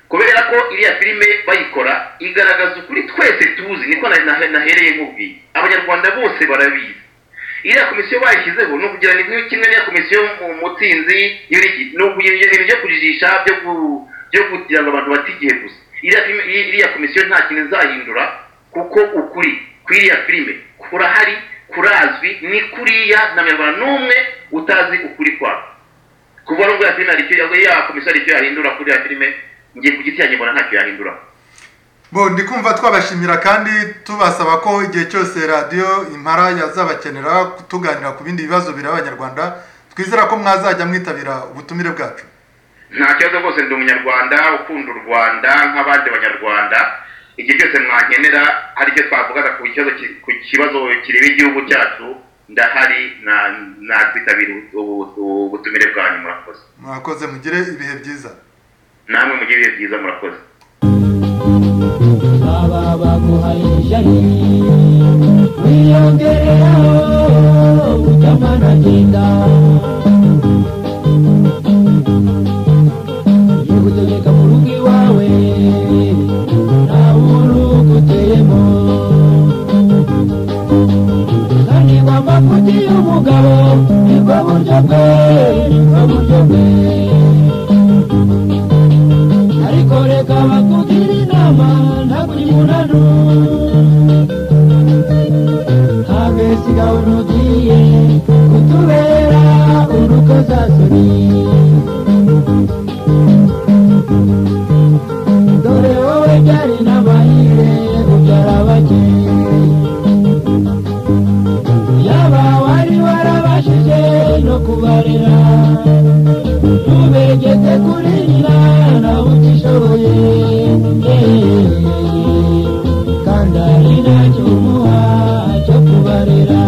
kubera ko iriya filime bayikora igaragaza ukuri twese tuzi niko na- na- nahereye nk'ubwiye abanyarwanda bose barabizi iriya komisiyo bayishyizeho ni ukugira ngo kimwe n'iya komisiyo mu mutsinzi y'uriki ni ukugira ibintu byo kujijisha byo ku- byo kugira ngo abantu bate igihe gusa iriya filime- iri- iriya komisiyo nta kintu izahindura kuko ukuri kuri iriya filime kurahari kurazwi ni kuriya nta munyarwanda n'umwe utazi ukuri kwako kuva nubwo iriya filime hari icyo iriya komisiyo hari icyo yahindura kuri iriya filime ngiye ku giti yanjye mbona ntacyo yahindura bo ndi kumva twabashimira kandi tubasaba ko igihe cyose radiyo impara yazabakenera tuganira ku bindi bibazo bireba abanyarwanda twizera ko mwazajya mwitabira ubutumire bwacu nta kibazo rwose ndi umunyarwanda ukunda u rwanda nk'abandi banyarwanda igihe cyose mwankenera hari icyo twavugaga ku kibazo ki- ku kibazo kireba igihugu cyacu ndahari na- nakwitabira ubu- ubu- ubu- ubutumire bwanyu murakoze mwakoze mugire ibihe byiza namwe mugire ibihe byiza murakoze baba baguhaye ishari wiyongereho kujyamo anagenda igutegeka mu rugo iwawe nta wuri uguteyemo kandi ngo amafuti y'umugabo ni bwo buryo bwe ni bwo buryo bwe ariko reka bakugire inama ntabwo uri munanu ntabesiga urugiye kutubera urukozasoni dore wowe byari n'amahire kubyara bake yaba wari warabashije no kubarera tubegeze kuri nyina nawe utishoboye kandi ari nacyo umuha cyo kubarera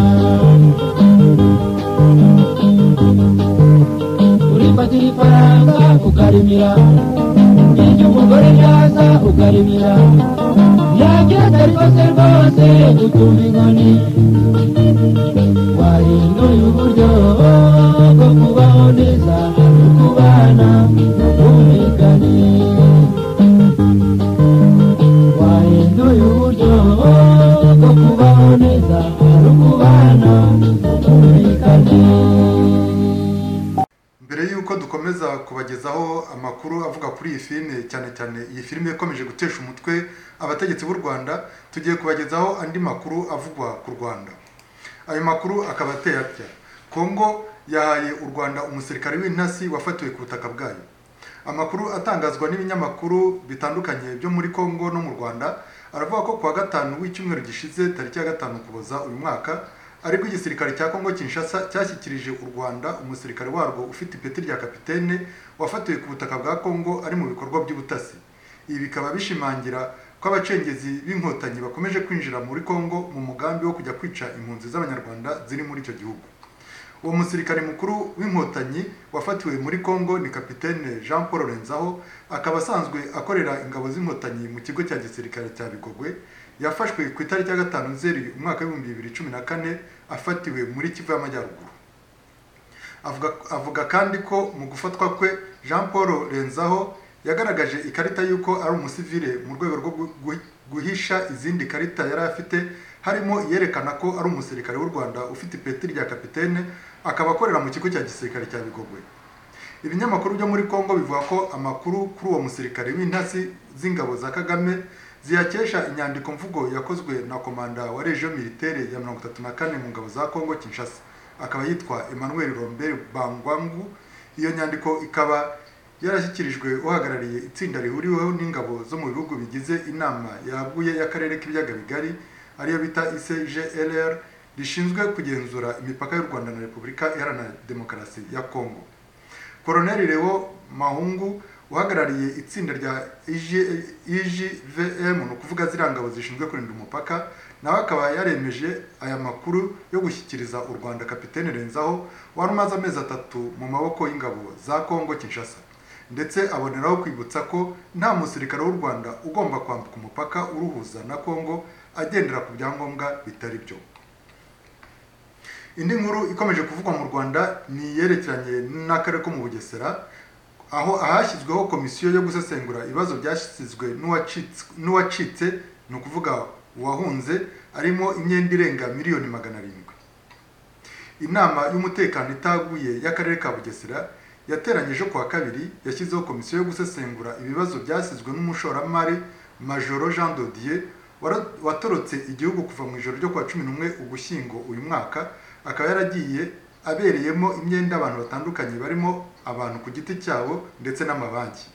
urifatira ifaranga ukarimira ibyo umugore byaza ukarimira yabyata rwose rwose utumva inkoni wahinduye uburyo bwo kubaho neza no kubana no kumvikane wahinduye uburyo bwo kubaho neza no kubana no kumvikane mbere y'uko dukomeza kubagezaho amakuru avuga kuri iyi filime cyane cyane iyi filime ikomeje gutesha umutwe abategetsi b'u rwanda tugiye kubagezaho andi makuru avugwa ku rwanda ayo makuru akaba ateye atya kongo yahaye u rwanda umusirikare w'intasi wafatiwe ku butaka bwayo amakuru atangazwa n'ibinyamakuru bitandukanye byo muri kongo no mu rwanda aravuga ko kuwa gatanu w'icyumweru gishize tariki ya gatanu ukuboza uyu mwaka ariko igisirikare cya kongo kinshasa cyashyikirije u rwanda umusirikare warwo ufite ipeti rya kapitene wafatiwe ku butaka bwa kongo ari mu bikorwa by'ubutasi ibi bikaba bishimangira ko abacengezi b'inkotanyi bakomeje kwinjira muri kongo mu mugambi wo kujya kwica impunzi z'abanyarwanda ziri muri icyo gihugu uwo musirikare mukuru w'inkotanyi wafatiwe muri congo ni kapitene jean paul renzaho akaba asanzwe akorera ingabo z'inkotanyi mu kigo cya gisirikare cya bigogwe yafashwe ku itariki ya gatanu zeri umwaka w'ibihumbi bibiri cumi na kane afatiwe muri kivu y'amajyaruguru avuga avuga kandi ko mu gufatwa kwe jean paul renzaho yagaragaje ikarita y'uko ari umusivile mu rwego rwo gu- guhisha izindi karita yari afite harimo iyerekana ko ari umusirikare w'u rwanda ufite ipeti rya kapitene akaba akorera mu kigo cya gisirikare cya bigogwe ibinyamakuru byo muri congo bivuga ko amakuru kuri uwo musirikare w'intasi z'ingabo za kagame ziyakesha inyandiko mvugo yakozwe na komanda wa region militaire ya mirongo itatu na kane mu ngabo za congo kinshasa akaba yitwa emmanuel rombert bangwangu iyo nyandiko ikaba yarashyikirijwe uhagarariye itsinda rihuriweho n'ingabo zo mu bihugu bigize inama yaguye y'akarere k'ibiyaga bigari ariyo bita ICGLR rishinzwe kugenzura imipaka y'u Rwanda na Repubulika Iharanira Demokarasi ya Kongo Colonel Leo Mahungu uhagarariye itsinda rya IG- IGVM ni ukuvuga ziriya ngabo zishinzwe kurinda umupaka nawe akaba yaremeje aya makuru yo gushyikiriza u Rwanda kapitene Renzaho wari umaze amezi atatu mu maboko y'ingabo za Kongo Kinshasa ndetse aboneraho kwibutsa ko nta musirikare w'u Rwanda ugomba kwambuka umupaka uruhuza na Kongo agendera ku byangombwa bitari byo indi nkuru ikomeje kuvugwa mu rwanda ni iyerekeranye n'akarere ko mu bugesera aho ahashyizweho komisiyo yo gusesengura ibibazo byashyizwe n'uwacitse- n'uwacitse ni ukuvuga uwahunze harimo imyenda irenga miliyoni magana arindwi inama y'umutekano itaguye y'akarere ka bugesera yateranyije ku wa kabiri yashyizeho komisiyo yo gusesengura ibibazo byasizwe n'umushoramari majoro jean dodier wara- watorotse igihugu kuva mu ijoro ryo kuwa cumi n'umwe ugushyingo uyu mwaka akaba yaragiye abereyemo imyenda abantu batandukanye barimo abantu ku giti cyabo ndetse n'amabanki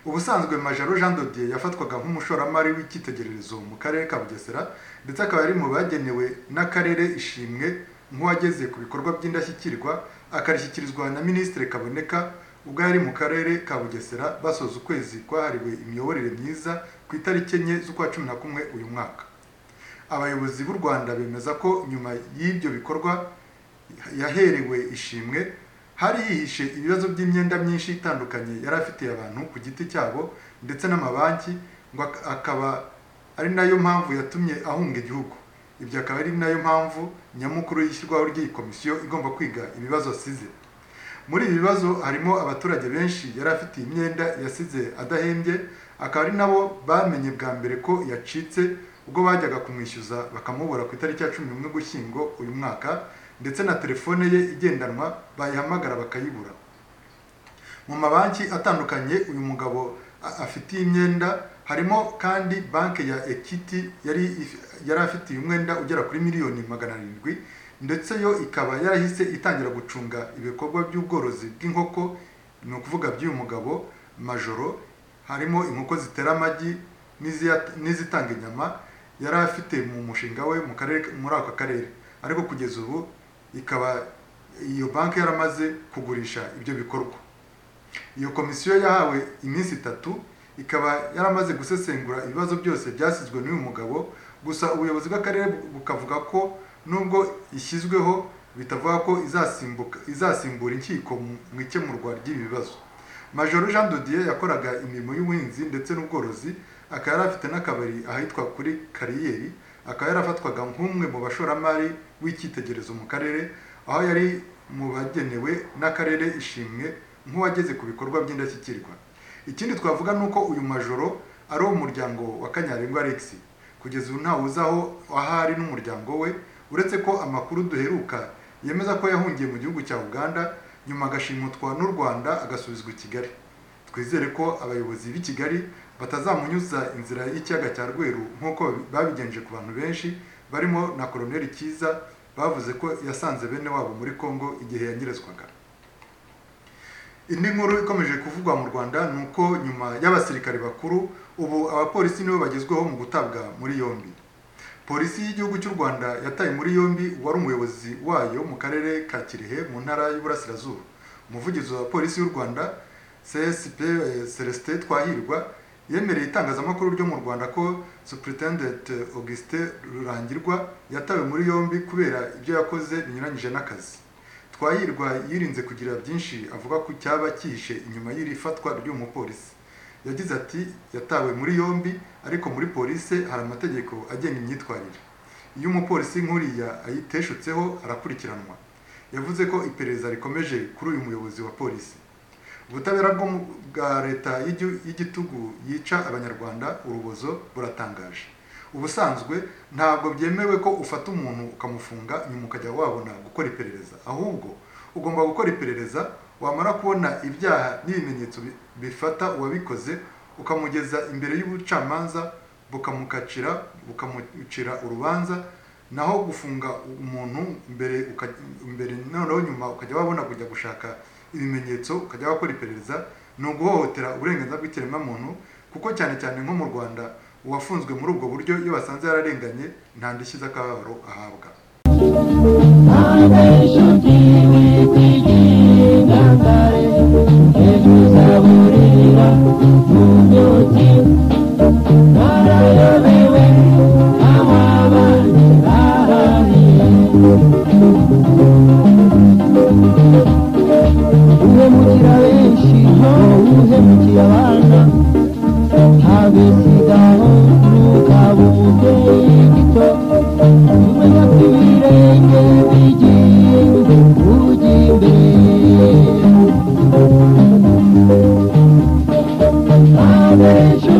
ubusanzwe majoro jean dodier yafatwaga nk'umushoramari w'icyitegererezo mu karere ka bugesera ndetse akaba yari mu bagenewe n'akarere ishimwe nk'uwageze ku bikorwa by'indashyikirwa akarishyikirizwa na minisitiri kaboneka ubwo yari mu karere ka bugesera basoza ukwezi kwahariwe imiyoborere myiza ku itariki enye z'ukwa cumi na kumwe uyu mwaka abayobozi b'u rwanda bemeza ko nyuma y'ibyo bikorwa yaherewe ishimwe hari hihishe ibibazo by'imyenda myinshi itandukanye yari afitiye abantu ku giti cyabo ndetse n'amabanki ngo ak- akaba ari nayo mpamvu yatumye ahunga igihugu ibyo akaba ari nayo mpamvu nyamukuru y'ishyirwaho ry'iyi komisiyo igomba kwiga ibibazo asize muri ibi bibazo harimo abaturage benshi yari afitiye imyenda yasize adahembye akaba ari nabo bamenye bwa mbere ko yacitse ubwo bajyaga kumwishyuza bakamubura ku itariki ya cumi n'umwe gushyingo uyu mwaka ndetse na telefone ye igendanwa bayihamagara bakayibura mu mabanki atandukanye uyu mugabo a- afitiye imyenda harimo kandi banki ya equity yari if- yari afitiye umwenda ugera kuri miliyoni magana arindwi ndetse yo ikaba yarahise itangira gucunga ibikorwa by'ubworozi bw'inkoko ni ukuvuga by'uyu mugabo majoro harimo inkoko zitera amagi n'iziyat- n'izitanga inyama yari afite mu mushinga we mu karere muri aka karere ariko kugeza ubu ikaba iyo banki yaramaze kugurisha ibyo bikorwa iyo komisiyo yahawe iminsi itatu ikaba yaramaze gusesengura ibibazo byose byasizwe n'uyu mugabo gusa ubuyobozi bw'akarere bu- bukavuga ko nubwo ishyizweho bitavuga ko izasimbuka izasimbura inkiko mu mu ikemurwa ry'ibi bibazo majoro jean dodier yakoraga imirimo y'ubuhinzi ndetse n'ubworozi akaba yari afite n'akabari ahitwa kuri kariyeri akaba yarafatwaga nk'umwe mu bashoramari w'icyitegererezo mu karere aho yari mu bagenewe n'akarere ishimwe nk'uwageze ku bikorwa by'indashyikirwa ikindi twavuga ni uko uyu majoro ari uwo muryango wa kanyarengwa alex kugeza ubu ntawe uzi aho ahari n'umuryango we uretse ko amakuru duheruka yemeza ko yahungiye mu gihugu cya uganda nyuma agashimutwa n'u rwanda agasubizwa i kigali twizere ko abayobozi b'i kigali batazamunyuza inzira y'ikiyaga cya rweru nk'uko babigenje ku bantu benshi barimo na koloneli cyiza bavuze ko yasanze bene wabo muri congo igihe yanyerezwaga indi nkuru ikomeje kuvugwa mu rwanda ni uko nyuma y'abasirikare bakuru ubu abapolisi nibo bagezweho mu gutabwa muri yombi polisi y'igihugu cy'u rwanda yataye muri yombi uwari umuyobozi wayo mu karere ka kirehe mu ntara y'uburasirazuba umuvugizi wa polisi y'u rwanda csp eh, celestin twahirwa yemereye itangazamakuru ryo mu rwanda ko superintendent augustin rurangirwa yatawe muri yombi kubera ibyo yakoze binyuranyije n'akazi twahirwa yirinze kugira byinshi avuga ko cyaba cyihishe inyuma y'iri fatwa ry'uyu mupolisi yagize ati yatawe muri yombi ariko muri polisi hari amategeko agenga imyitwarire iyo umupolisi nk'uriya ayiteshutseho arakurikiranwa yavuze ko iperereza rikomeje kuri uyu muyobozi wa polisi ubutabera bwo mu- bwa leta y'igi- y'igitugu yica abanyarwanda urubozo buratangaje ubusanzwe ntabwo byemewe ko ufata umuntu ukamufunga nyuma ukajya wabona gukora iperereza ahubwo ugomba gukora iperereza wamara kubona ibyaha n'ibimenyetso bi- bifata uwabikoze ukamugeza imbere y'ubucamanza bukamukacira bukamucira urubanza naho gufunga umuntu mbere uka- mbere noneho nyuma ukajya wabona kujya gushaka ibimenyetso ukajya wakora iperereza ni uguhohotera uburenganzira bw'ikiremwamuntu kuko cyane cyane nko mu rwanda uwafunzwe muri ubwo buryo iyo basanze yararenganye nta ndishyi z'akababaro ahabwa abenshuti wikwigira kare ejo uzaburira mu myotsi barayobewe ababandi bahari uhemukira benshi uhemukira abana abisigaho ntukabuke gito umenya ko ibirenge bigiye ujya imbere abesho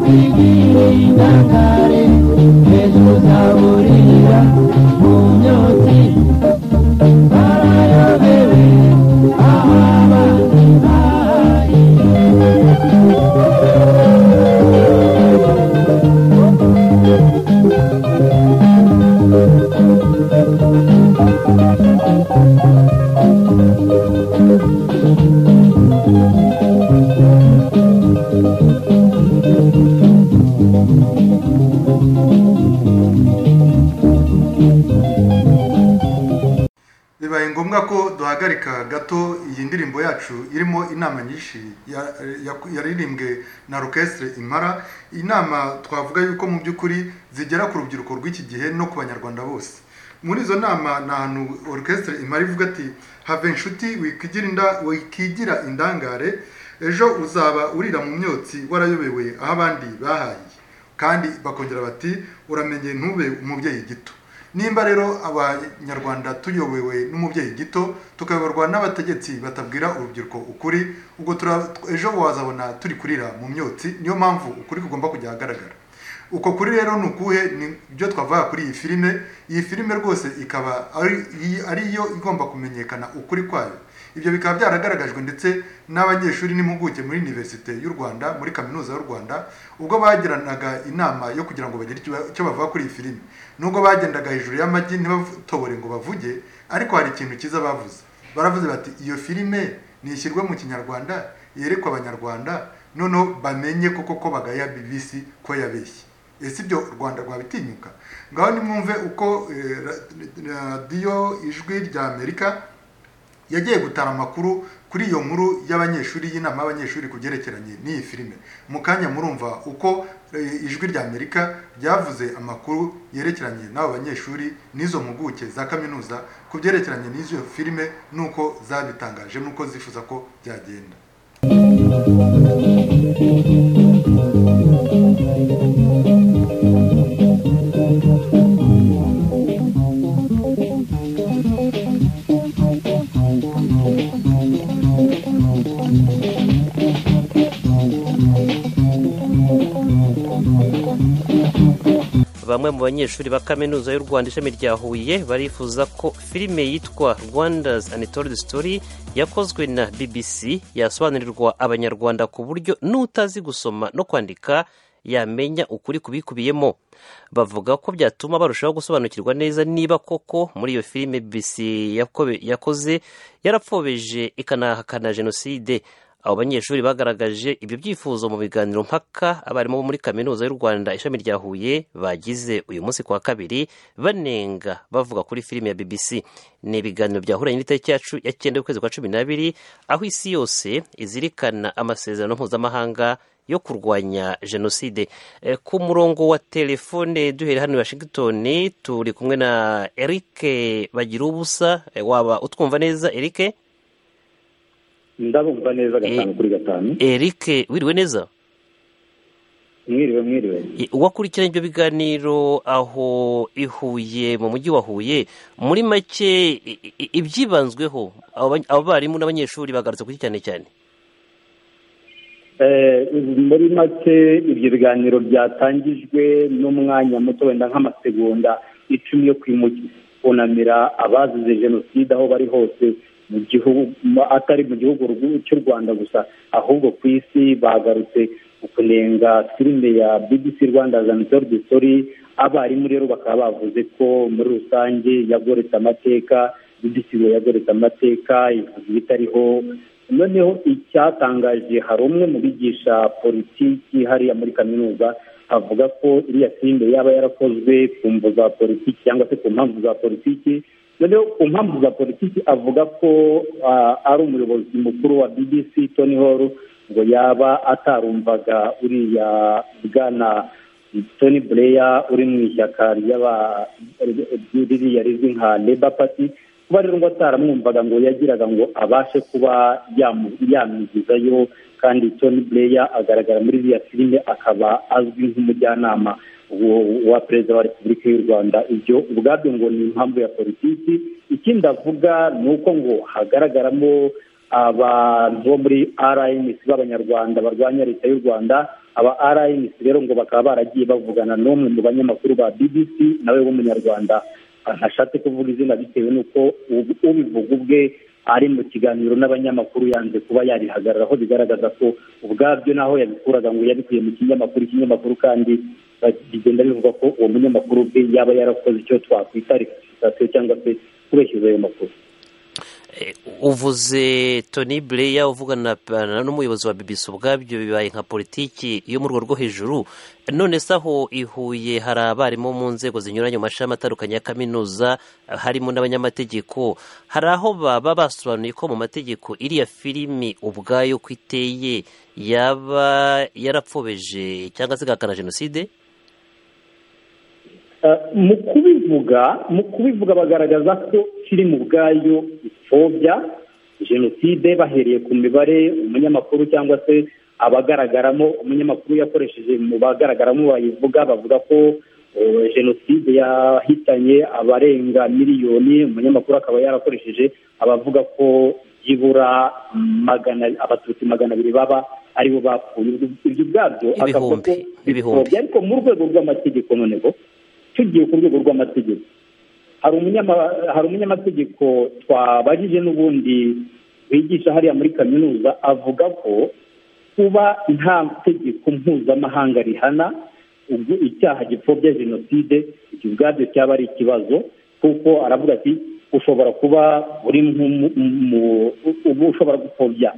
bwirinda kare ejo uzaburira mu myotsi barayobewe abandi bahari bibaye ngombwa ko duhagarika gato iyi ndirimbo yacu irimo inama nyinshi ya- ya- yaririmbwe na orchestre imara inama twavuga yuko mu by'ukuri zigera ku rubyiruko rw'iki gihe no ku banyarwanda bose muri izo nama ni ahantu orchestre imara ivuga ati have inshuti wikigira inda- wikigira indangare ejo uzaba urira mu myotsi warayobewe aho abandi bahaye kandi bakongera bati uramenye ntube umubyeyi gito nimba rero abanyarwanda tuyobewe n'umubyeyi gito tukayoborwa n'abategetsi batabwira urubyiruko ukuri ubwo tura- ejo wazabona turi kurira mu myotsi niyo mpamvu ukuri kugomba kujya ahagaragara uko kuri rero ni ukuhe ni byo twavuga kuri iyi filime iyi filime rwose ikaba ari iyi- ari yo igomba kumenyekana ukuri kwayo ibyo bikaba byaragaragajwe ndetse n'abanyeshuri n'impuguke muri univerisite y'u rwanda muri kaminuza y'u rwanda ubwo bagiranaga inama yo kugira ngo bagire icyo- icyo bavuga kuri iyi filime nubwo bagendaga hejuru y'amagi ntibatoborere ngo bavuge ariko hari ikintu cyiza bavuze baravuze bati iyo filime nishyirwe mu kinyarwanda yerekwe abanyarwanda noneho bamenye koko ko bagaya bibisi ko yabeshye ese ibyo u rwanda rwabitinyuka ngaho nimwumve uko eh, ra- radiyo ijwi rya amerika yagiye gutara amakuru kuri iyo nkuru y'abanyeshuri y'inama y'abanyeshuri ku byerekeranye n'iyi filime mu kanya murumva uko eh, ijwi rya amerika ryavuze amakuru yerekeranye n'abo banyeshuri n'izo mpuguke za kaminuza ku byerekeranye n'izo filime n'uko zabitangaje n'uko zifuza ko byagenda bamwe mu banyeshuri ba kaminuza y'u rwanda ishami rya huye barifuza ko filime yitwa rwanda's untold story yakozwe na bbc yasobanurirwa abanyarwanda ku buryo n'utazi gusoma no kwandika yamenya ukuri kubikubiyemo bavuga ko byatuma barushaho gusobanukirwa neza niba koko muri iyo filime bbc yako- yakoze yarapfobeje ikanahakana jenoside abo banyeshuri bagaragaje ibyo byifuzo mu biganiro mpaka abarimu bo muri kaminuza y'u rwanda ishami rya huye bagize uyu munsi ku wa kabiri banenga bavuga kuri filime ya bbc ni ibiganiro byahuranye n'itariki yacu ya cyenda y'ukwezi kwa cumi n'abiri aho isi yose izirikana amasezerano mpuzamahanga yo kurwanya jenoside Eh, ku murongo wa telefone duhera hano i washington turi kumwe na eric bagira ubusa Eh, waba utwumva neza eric ndabumva neza gatanu Eh. kuri gatanu eric wiriwe neza mwiriwe mwiriwe Eh, uwakurikiranye ibyo biganiro aho i Huye mu mujyi wa huye muri make i- i- ibyibanzweho abo ba- abarimu n'abanyeshuri bagarutse kuri cyane cyane Eh, muri make ibyo biganiro byatangijwe n'umwanya muto wenda nk'amasegonda icumi yo kwimuki kunamira abazize jenoside aho bari hose mu gihugu mu- atari mu gihugu rw- cy'u rwanda gusa ahubwo ku isi bagarutse ku kunenga filime ya bbc rwanda zanitoro de stori abarimu rero bakaba bavuze ko muri rusange yagoretse amateka bbc ngo yagoretse amateka ivuga ibitariho noneho icyatangaje hari umwe mu bigisha politiki hariya muri kaminuza avuga ko iriya filime yaba yarakozwe ku mvo za politiki cyangwa se ku mpamvu za politiki noneho ku mpamvu za politiki avuga ko ah, ari umuyobozi mukuru wa bbc tony hall ngo yaba atarumvaga uriya bwana tony blair uri mu ishyaka ry'aba- ririya rizwi nka labour party kuba rero ngo ataramwumvaga ngo yagiraga ngo abashe kuba yamu- yamwigizayo kandi tony blair agaragara muri iriya filime akaba azwi nk'umujyanama wo- wa perezida wa repubulika y'u rwanda ibyo ubwabyo ngo ni impamvu ya politiki ikindi avuga ni uko ngo hagaragaramo abantu bo muri rms b'abanyarwanda barwanya leta y'u rwanda aba rms rero ngo bakaba baragiye bavugana n'umwe mu banyamakuru ba bbc nawe w'umunyarwanda ntashatse kuvuga izina bitewe n'uko ubu- ubivuga ubwe ari mu kiganiro n'abanyamakuru yanze kuba yabihagarara aho bigaragaza ko ubwabyo naho yabikuraga ngo yabikuye mu kinyamakuru ikinyamakuru kandi ba- bigenda bivuga ko uwo munyamakuru ubwe yaba yarakoze icyo twakwita reputation cyangwa se kubeshyiza ayo makuru Eh, uvuze tony blair uvugana na- n'umuyobozi wa bbc ubwabyo bibaye nka politiki yo mu rwego rwo hejuru none se aho i Huye hari abarimu mu nzego zinyuranye mu mashami atandukanye ya kaminuza eh, harimo n'abanyamategeko hari aho baba basobanuye ko mu mategeko iriya filimi ubwayo ko iteye yaba yarapfobeje cyangwa se igahakana jenoside Eh, mu kubivuga mu kubivuga bagaragaza ko filime ubwayo ipfobya jenoside bahereye ku mibare umunyamakuru cyangwa se abagaragaramo umunyamakuru yakoresheje mu bagaragaramo bayivuga bavuga ko eh, jenoside yahitanye abarenga miliyoni umunyamakuru akaba yarakoresheje abavuga ko byibura magana abatutsi magana abiri baba aribo bapfuye ibyo ubwabyo akavuga ko Ibihumbi, ibihumbi. bipfobya ariko mu rwego rw'amategeko noneho tugiye ku rwego rw'amategeko hari umunyama- hari umunyamategeko twabajije n'ubundi wigisha hariya muri kaminuza avuga ko kuba nta tegeko mpuzamahanga rihana ubwo icyaha gipfobya jenoside ibyo ubwabyo cyaba ari ikibazo kuko aravuga ati ushobora kuba uri nk'umu- mu- ubu ushobora gupfobya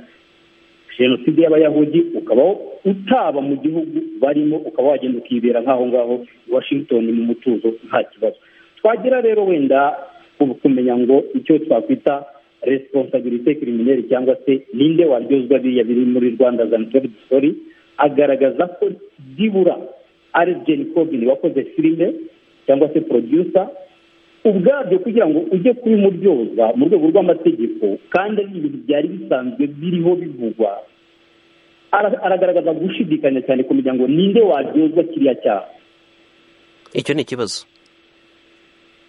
jenoside y'abayahudi ukaba utaba mu gihugu barimo ukaba wagenda ukibera nk'aho ngaho i washington mu mutuzo nta kibazo twagira rero wenda ku- kumenya ngo icyo twakwita resiponsabilite kirimineri cyangwa se ninde waryozwa biriya biri muri rwanda zaniteri sori agaragaza ko byibura ari jeni kobini wakoze filime cyangwa se producer ubwabyo kugira ngo ujye kubimuryoza mu rwego rw'amategeko kandi ari ibintu byari bisanzwe biriho bivugwa Ara- aragaragaza gushidikanya cyane kumenya ngo ninde waryozwa kiriya cyaha icyo ni ikibazo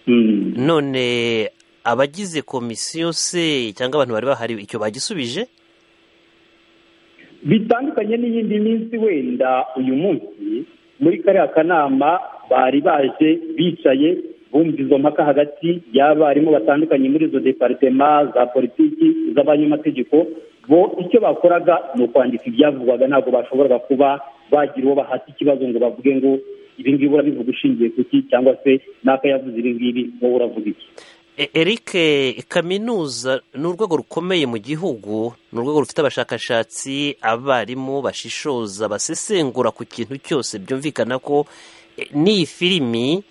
Mm. none abagize komisiyo se cyangwa abantu bari bahari icyo bagisubije bitandukanye n'iyindi minsi wenda uyu munsi muri kariya kanama bari baje bicaye bumva izo mpaka hagati y'abarimu batandukanye muri izo deparitema za politiki z'abanyamategeko bo icyo bakoraga ni ukwandika ibyavugwaga ntabwo bashoboraga kuba bagira uwo bahata ikibazo ngo bavuge ngo ibi ngibi urabivuga ushingiye ku ki cyangwa se n'aka yavuze ibi ngibi wowe uravuga iki eric kaminuza ni urwego rukomeye mu gihugu ni urwego rufite abashakashatsi abarimu bashishoza basesengura ku kintu cyose byumvikana ko n'iyi filimi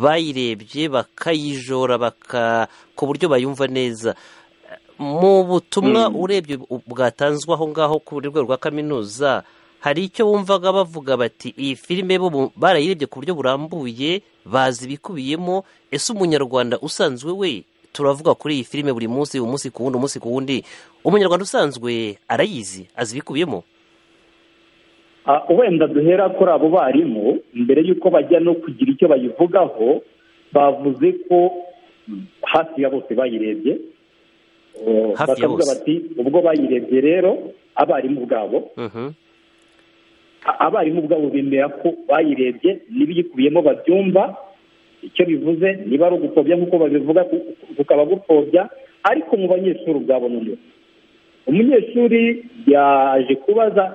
bayirebye bakayijora ku buryo bayumva neza mu butumwa urebye bwatanzwe aho ngaho ku rwego rwa kaminuza hari icyo bumvaga bavuga bati iyi filime bo barayirebye ku buryo burambuye bazi ibikubiyemo ese umunyarwanda usanzwe we turavuga kuri iyi filime buri munsi umunsi ku wundi umunsi ku wundi umunyarwanda usanzwe arayizi azi ibikubiyemo wenda duhera kuri abo barimu mbere y'uko bajya no kugira icyo bayivugaho bavuze ko hafi ya bose bayirebye bakavuga bati ubwo bayirebye rero abarimu ubwabo abarimu ubwabo bemera ko bayirebye n'ibiyikubiyemo babyumva icyo bivuze niba ari ugupfobya nk'uko babivuga kukaba gupfobya ariko mu banyeshuri ubwabo noneho umunyeshuri yaje kubaza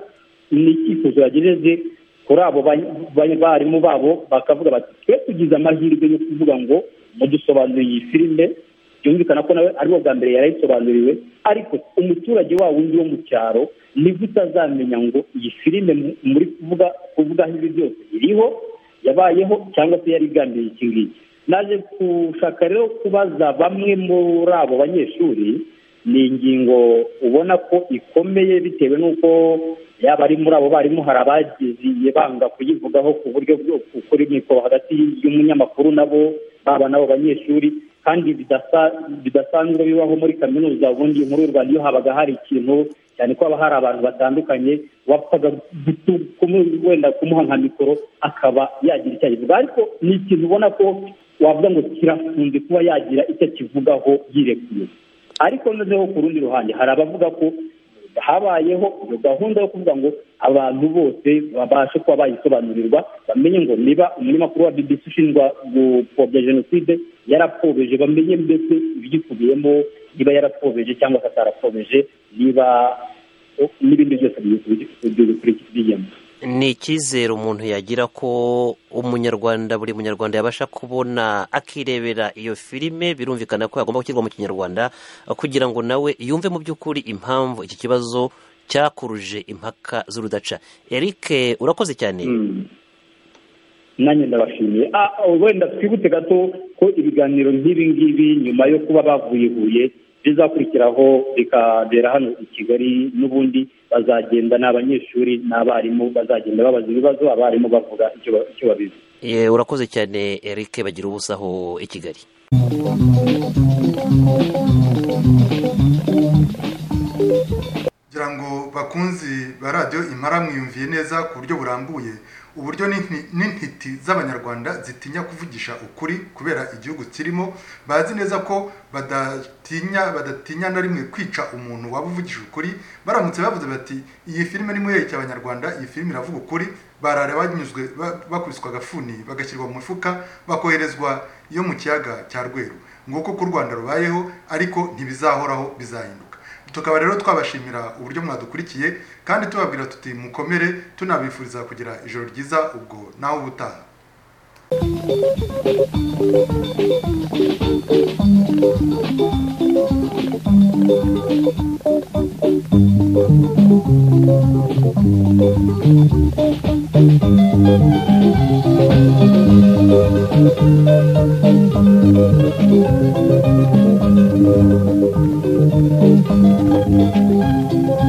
ni icyifuzo yagejeje kuri abo barimu babo bakavuga bati twe tugize amahirwe yo kuvuga ngo mudusobanurire iyi filime byumvikana ko nawe ariwo bwa mbere yarayisobanuriwe ariko umuturage wa wundi wo mu cyaro nibwo utazamenya ngo iyi filime muri kuvuga kuvugaho ibi byose iriho yabayeho cyangwa se yari igambiriye iki ngiki naje gushaka rero kubaza bamwe muri abo banyeshuri ni ingingo ubona ko ikomeye bitewe n'uko yaba ari muri abo barimu hari abagiye banga kuyivugaho ku buryo bw'ukuri mikoro hagati y'umunyamakuru nabo baba n'abo banyeshuri kandi bidasanzwe bibaho muri kaminuza ubundi muri u rwanda iyo habaga hari ikintu cyane ko haba hari abantu batandukanye wapfaga wenda kumuha nka mikoro akaba yagira icyo ayivuga ariko ni ikintu ubona ko wavuga ngo kirafunze kuba yagira icyo akivugaho yirekuye ariko noneho ku rundi ruhande hari abavuga ko habayeho iyo gahunda yo kuvuga ngo abantu bose babashe kuba bayisobanurirwa bamenye ngo niba umunyamakuru wa bbc ushinjwa gupfobya jenoside yarapfobeje bamenye mbese ibiyikubiyemo niba yarapfobeje cyangwa se atarapfobeje niba n'ibindi byose biyikubiyemo ni icyizere umuntu yagira ko umunyarwanda buri munyarwanda yabasha kubona akirebera iyo filime birumvikana ko yagomba gushyirwa mu kinyarwanda kugira ngo nawe yumve mu by'ukuri impamvu iki kibazo cyakuruje impaka z'urudaca eric urakoze cyane nanjye ndabashimiye wenda twibutse gato ko ibiganiro nk'ibi ngibi nyuma yo kuba bavuye ibuye bizakurikiraho bikabera hano i kigali n'ubundi bazagenda ni abanyeshuri n'abarimu bazagenda babaza ibibazo abarimu bavuga icyo babizi urakoze cyane eric bagira ubusaho i kigali kugira ngo bakunzi ba radiyo imara mwiyumviye neza ku buryo burambuye uburyo n'intiti z'abanyarwanda zitinya kuvugisha ukuri kubera igihugu kirimo bazi neza ko badatinya badatinya na rimwe kwica umuntu waba uvugije ukuri baramutse bavuze bati iyi filime ni muri abanyarwanda iyi filime iravuga ukuri barara banyuzwe bakubiswa agafuni bagashyirwa mu mifuka bakoherezwa iyo mu kiyaga cya rweru nguko ko u rwanda rubayeho ariko ntibizahoraho bizahinduka tukaba rero twabashimira uburyo mwadukurikiye kandi tubabwira tuti mukomere tunabifuriza kugira ijoro ryiza ubwo nawe ubutaha Thank you.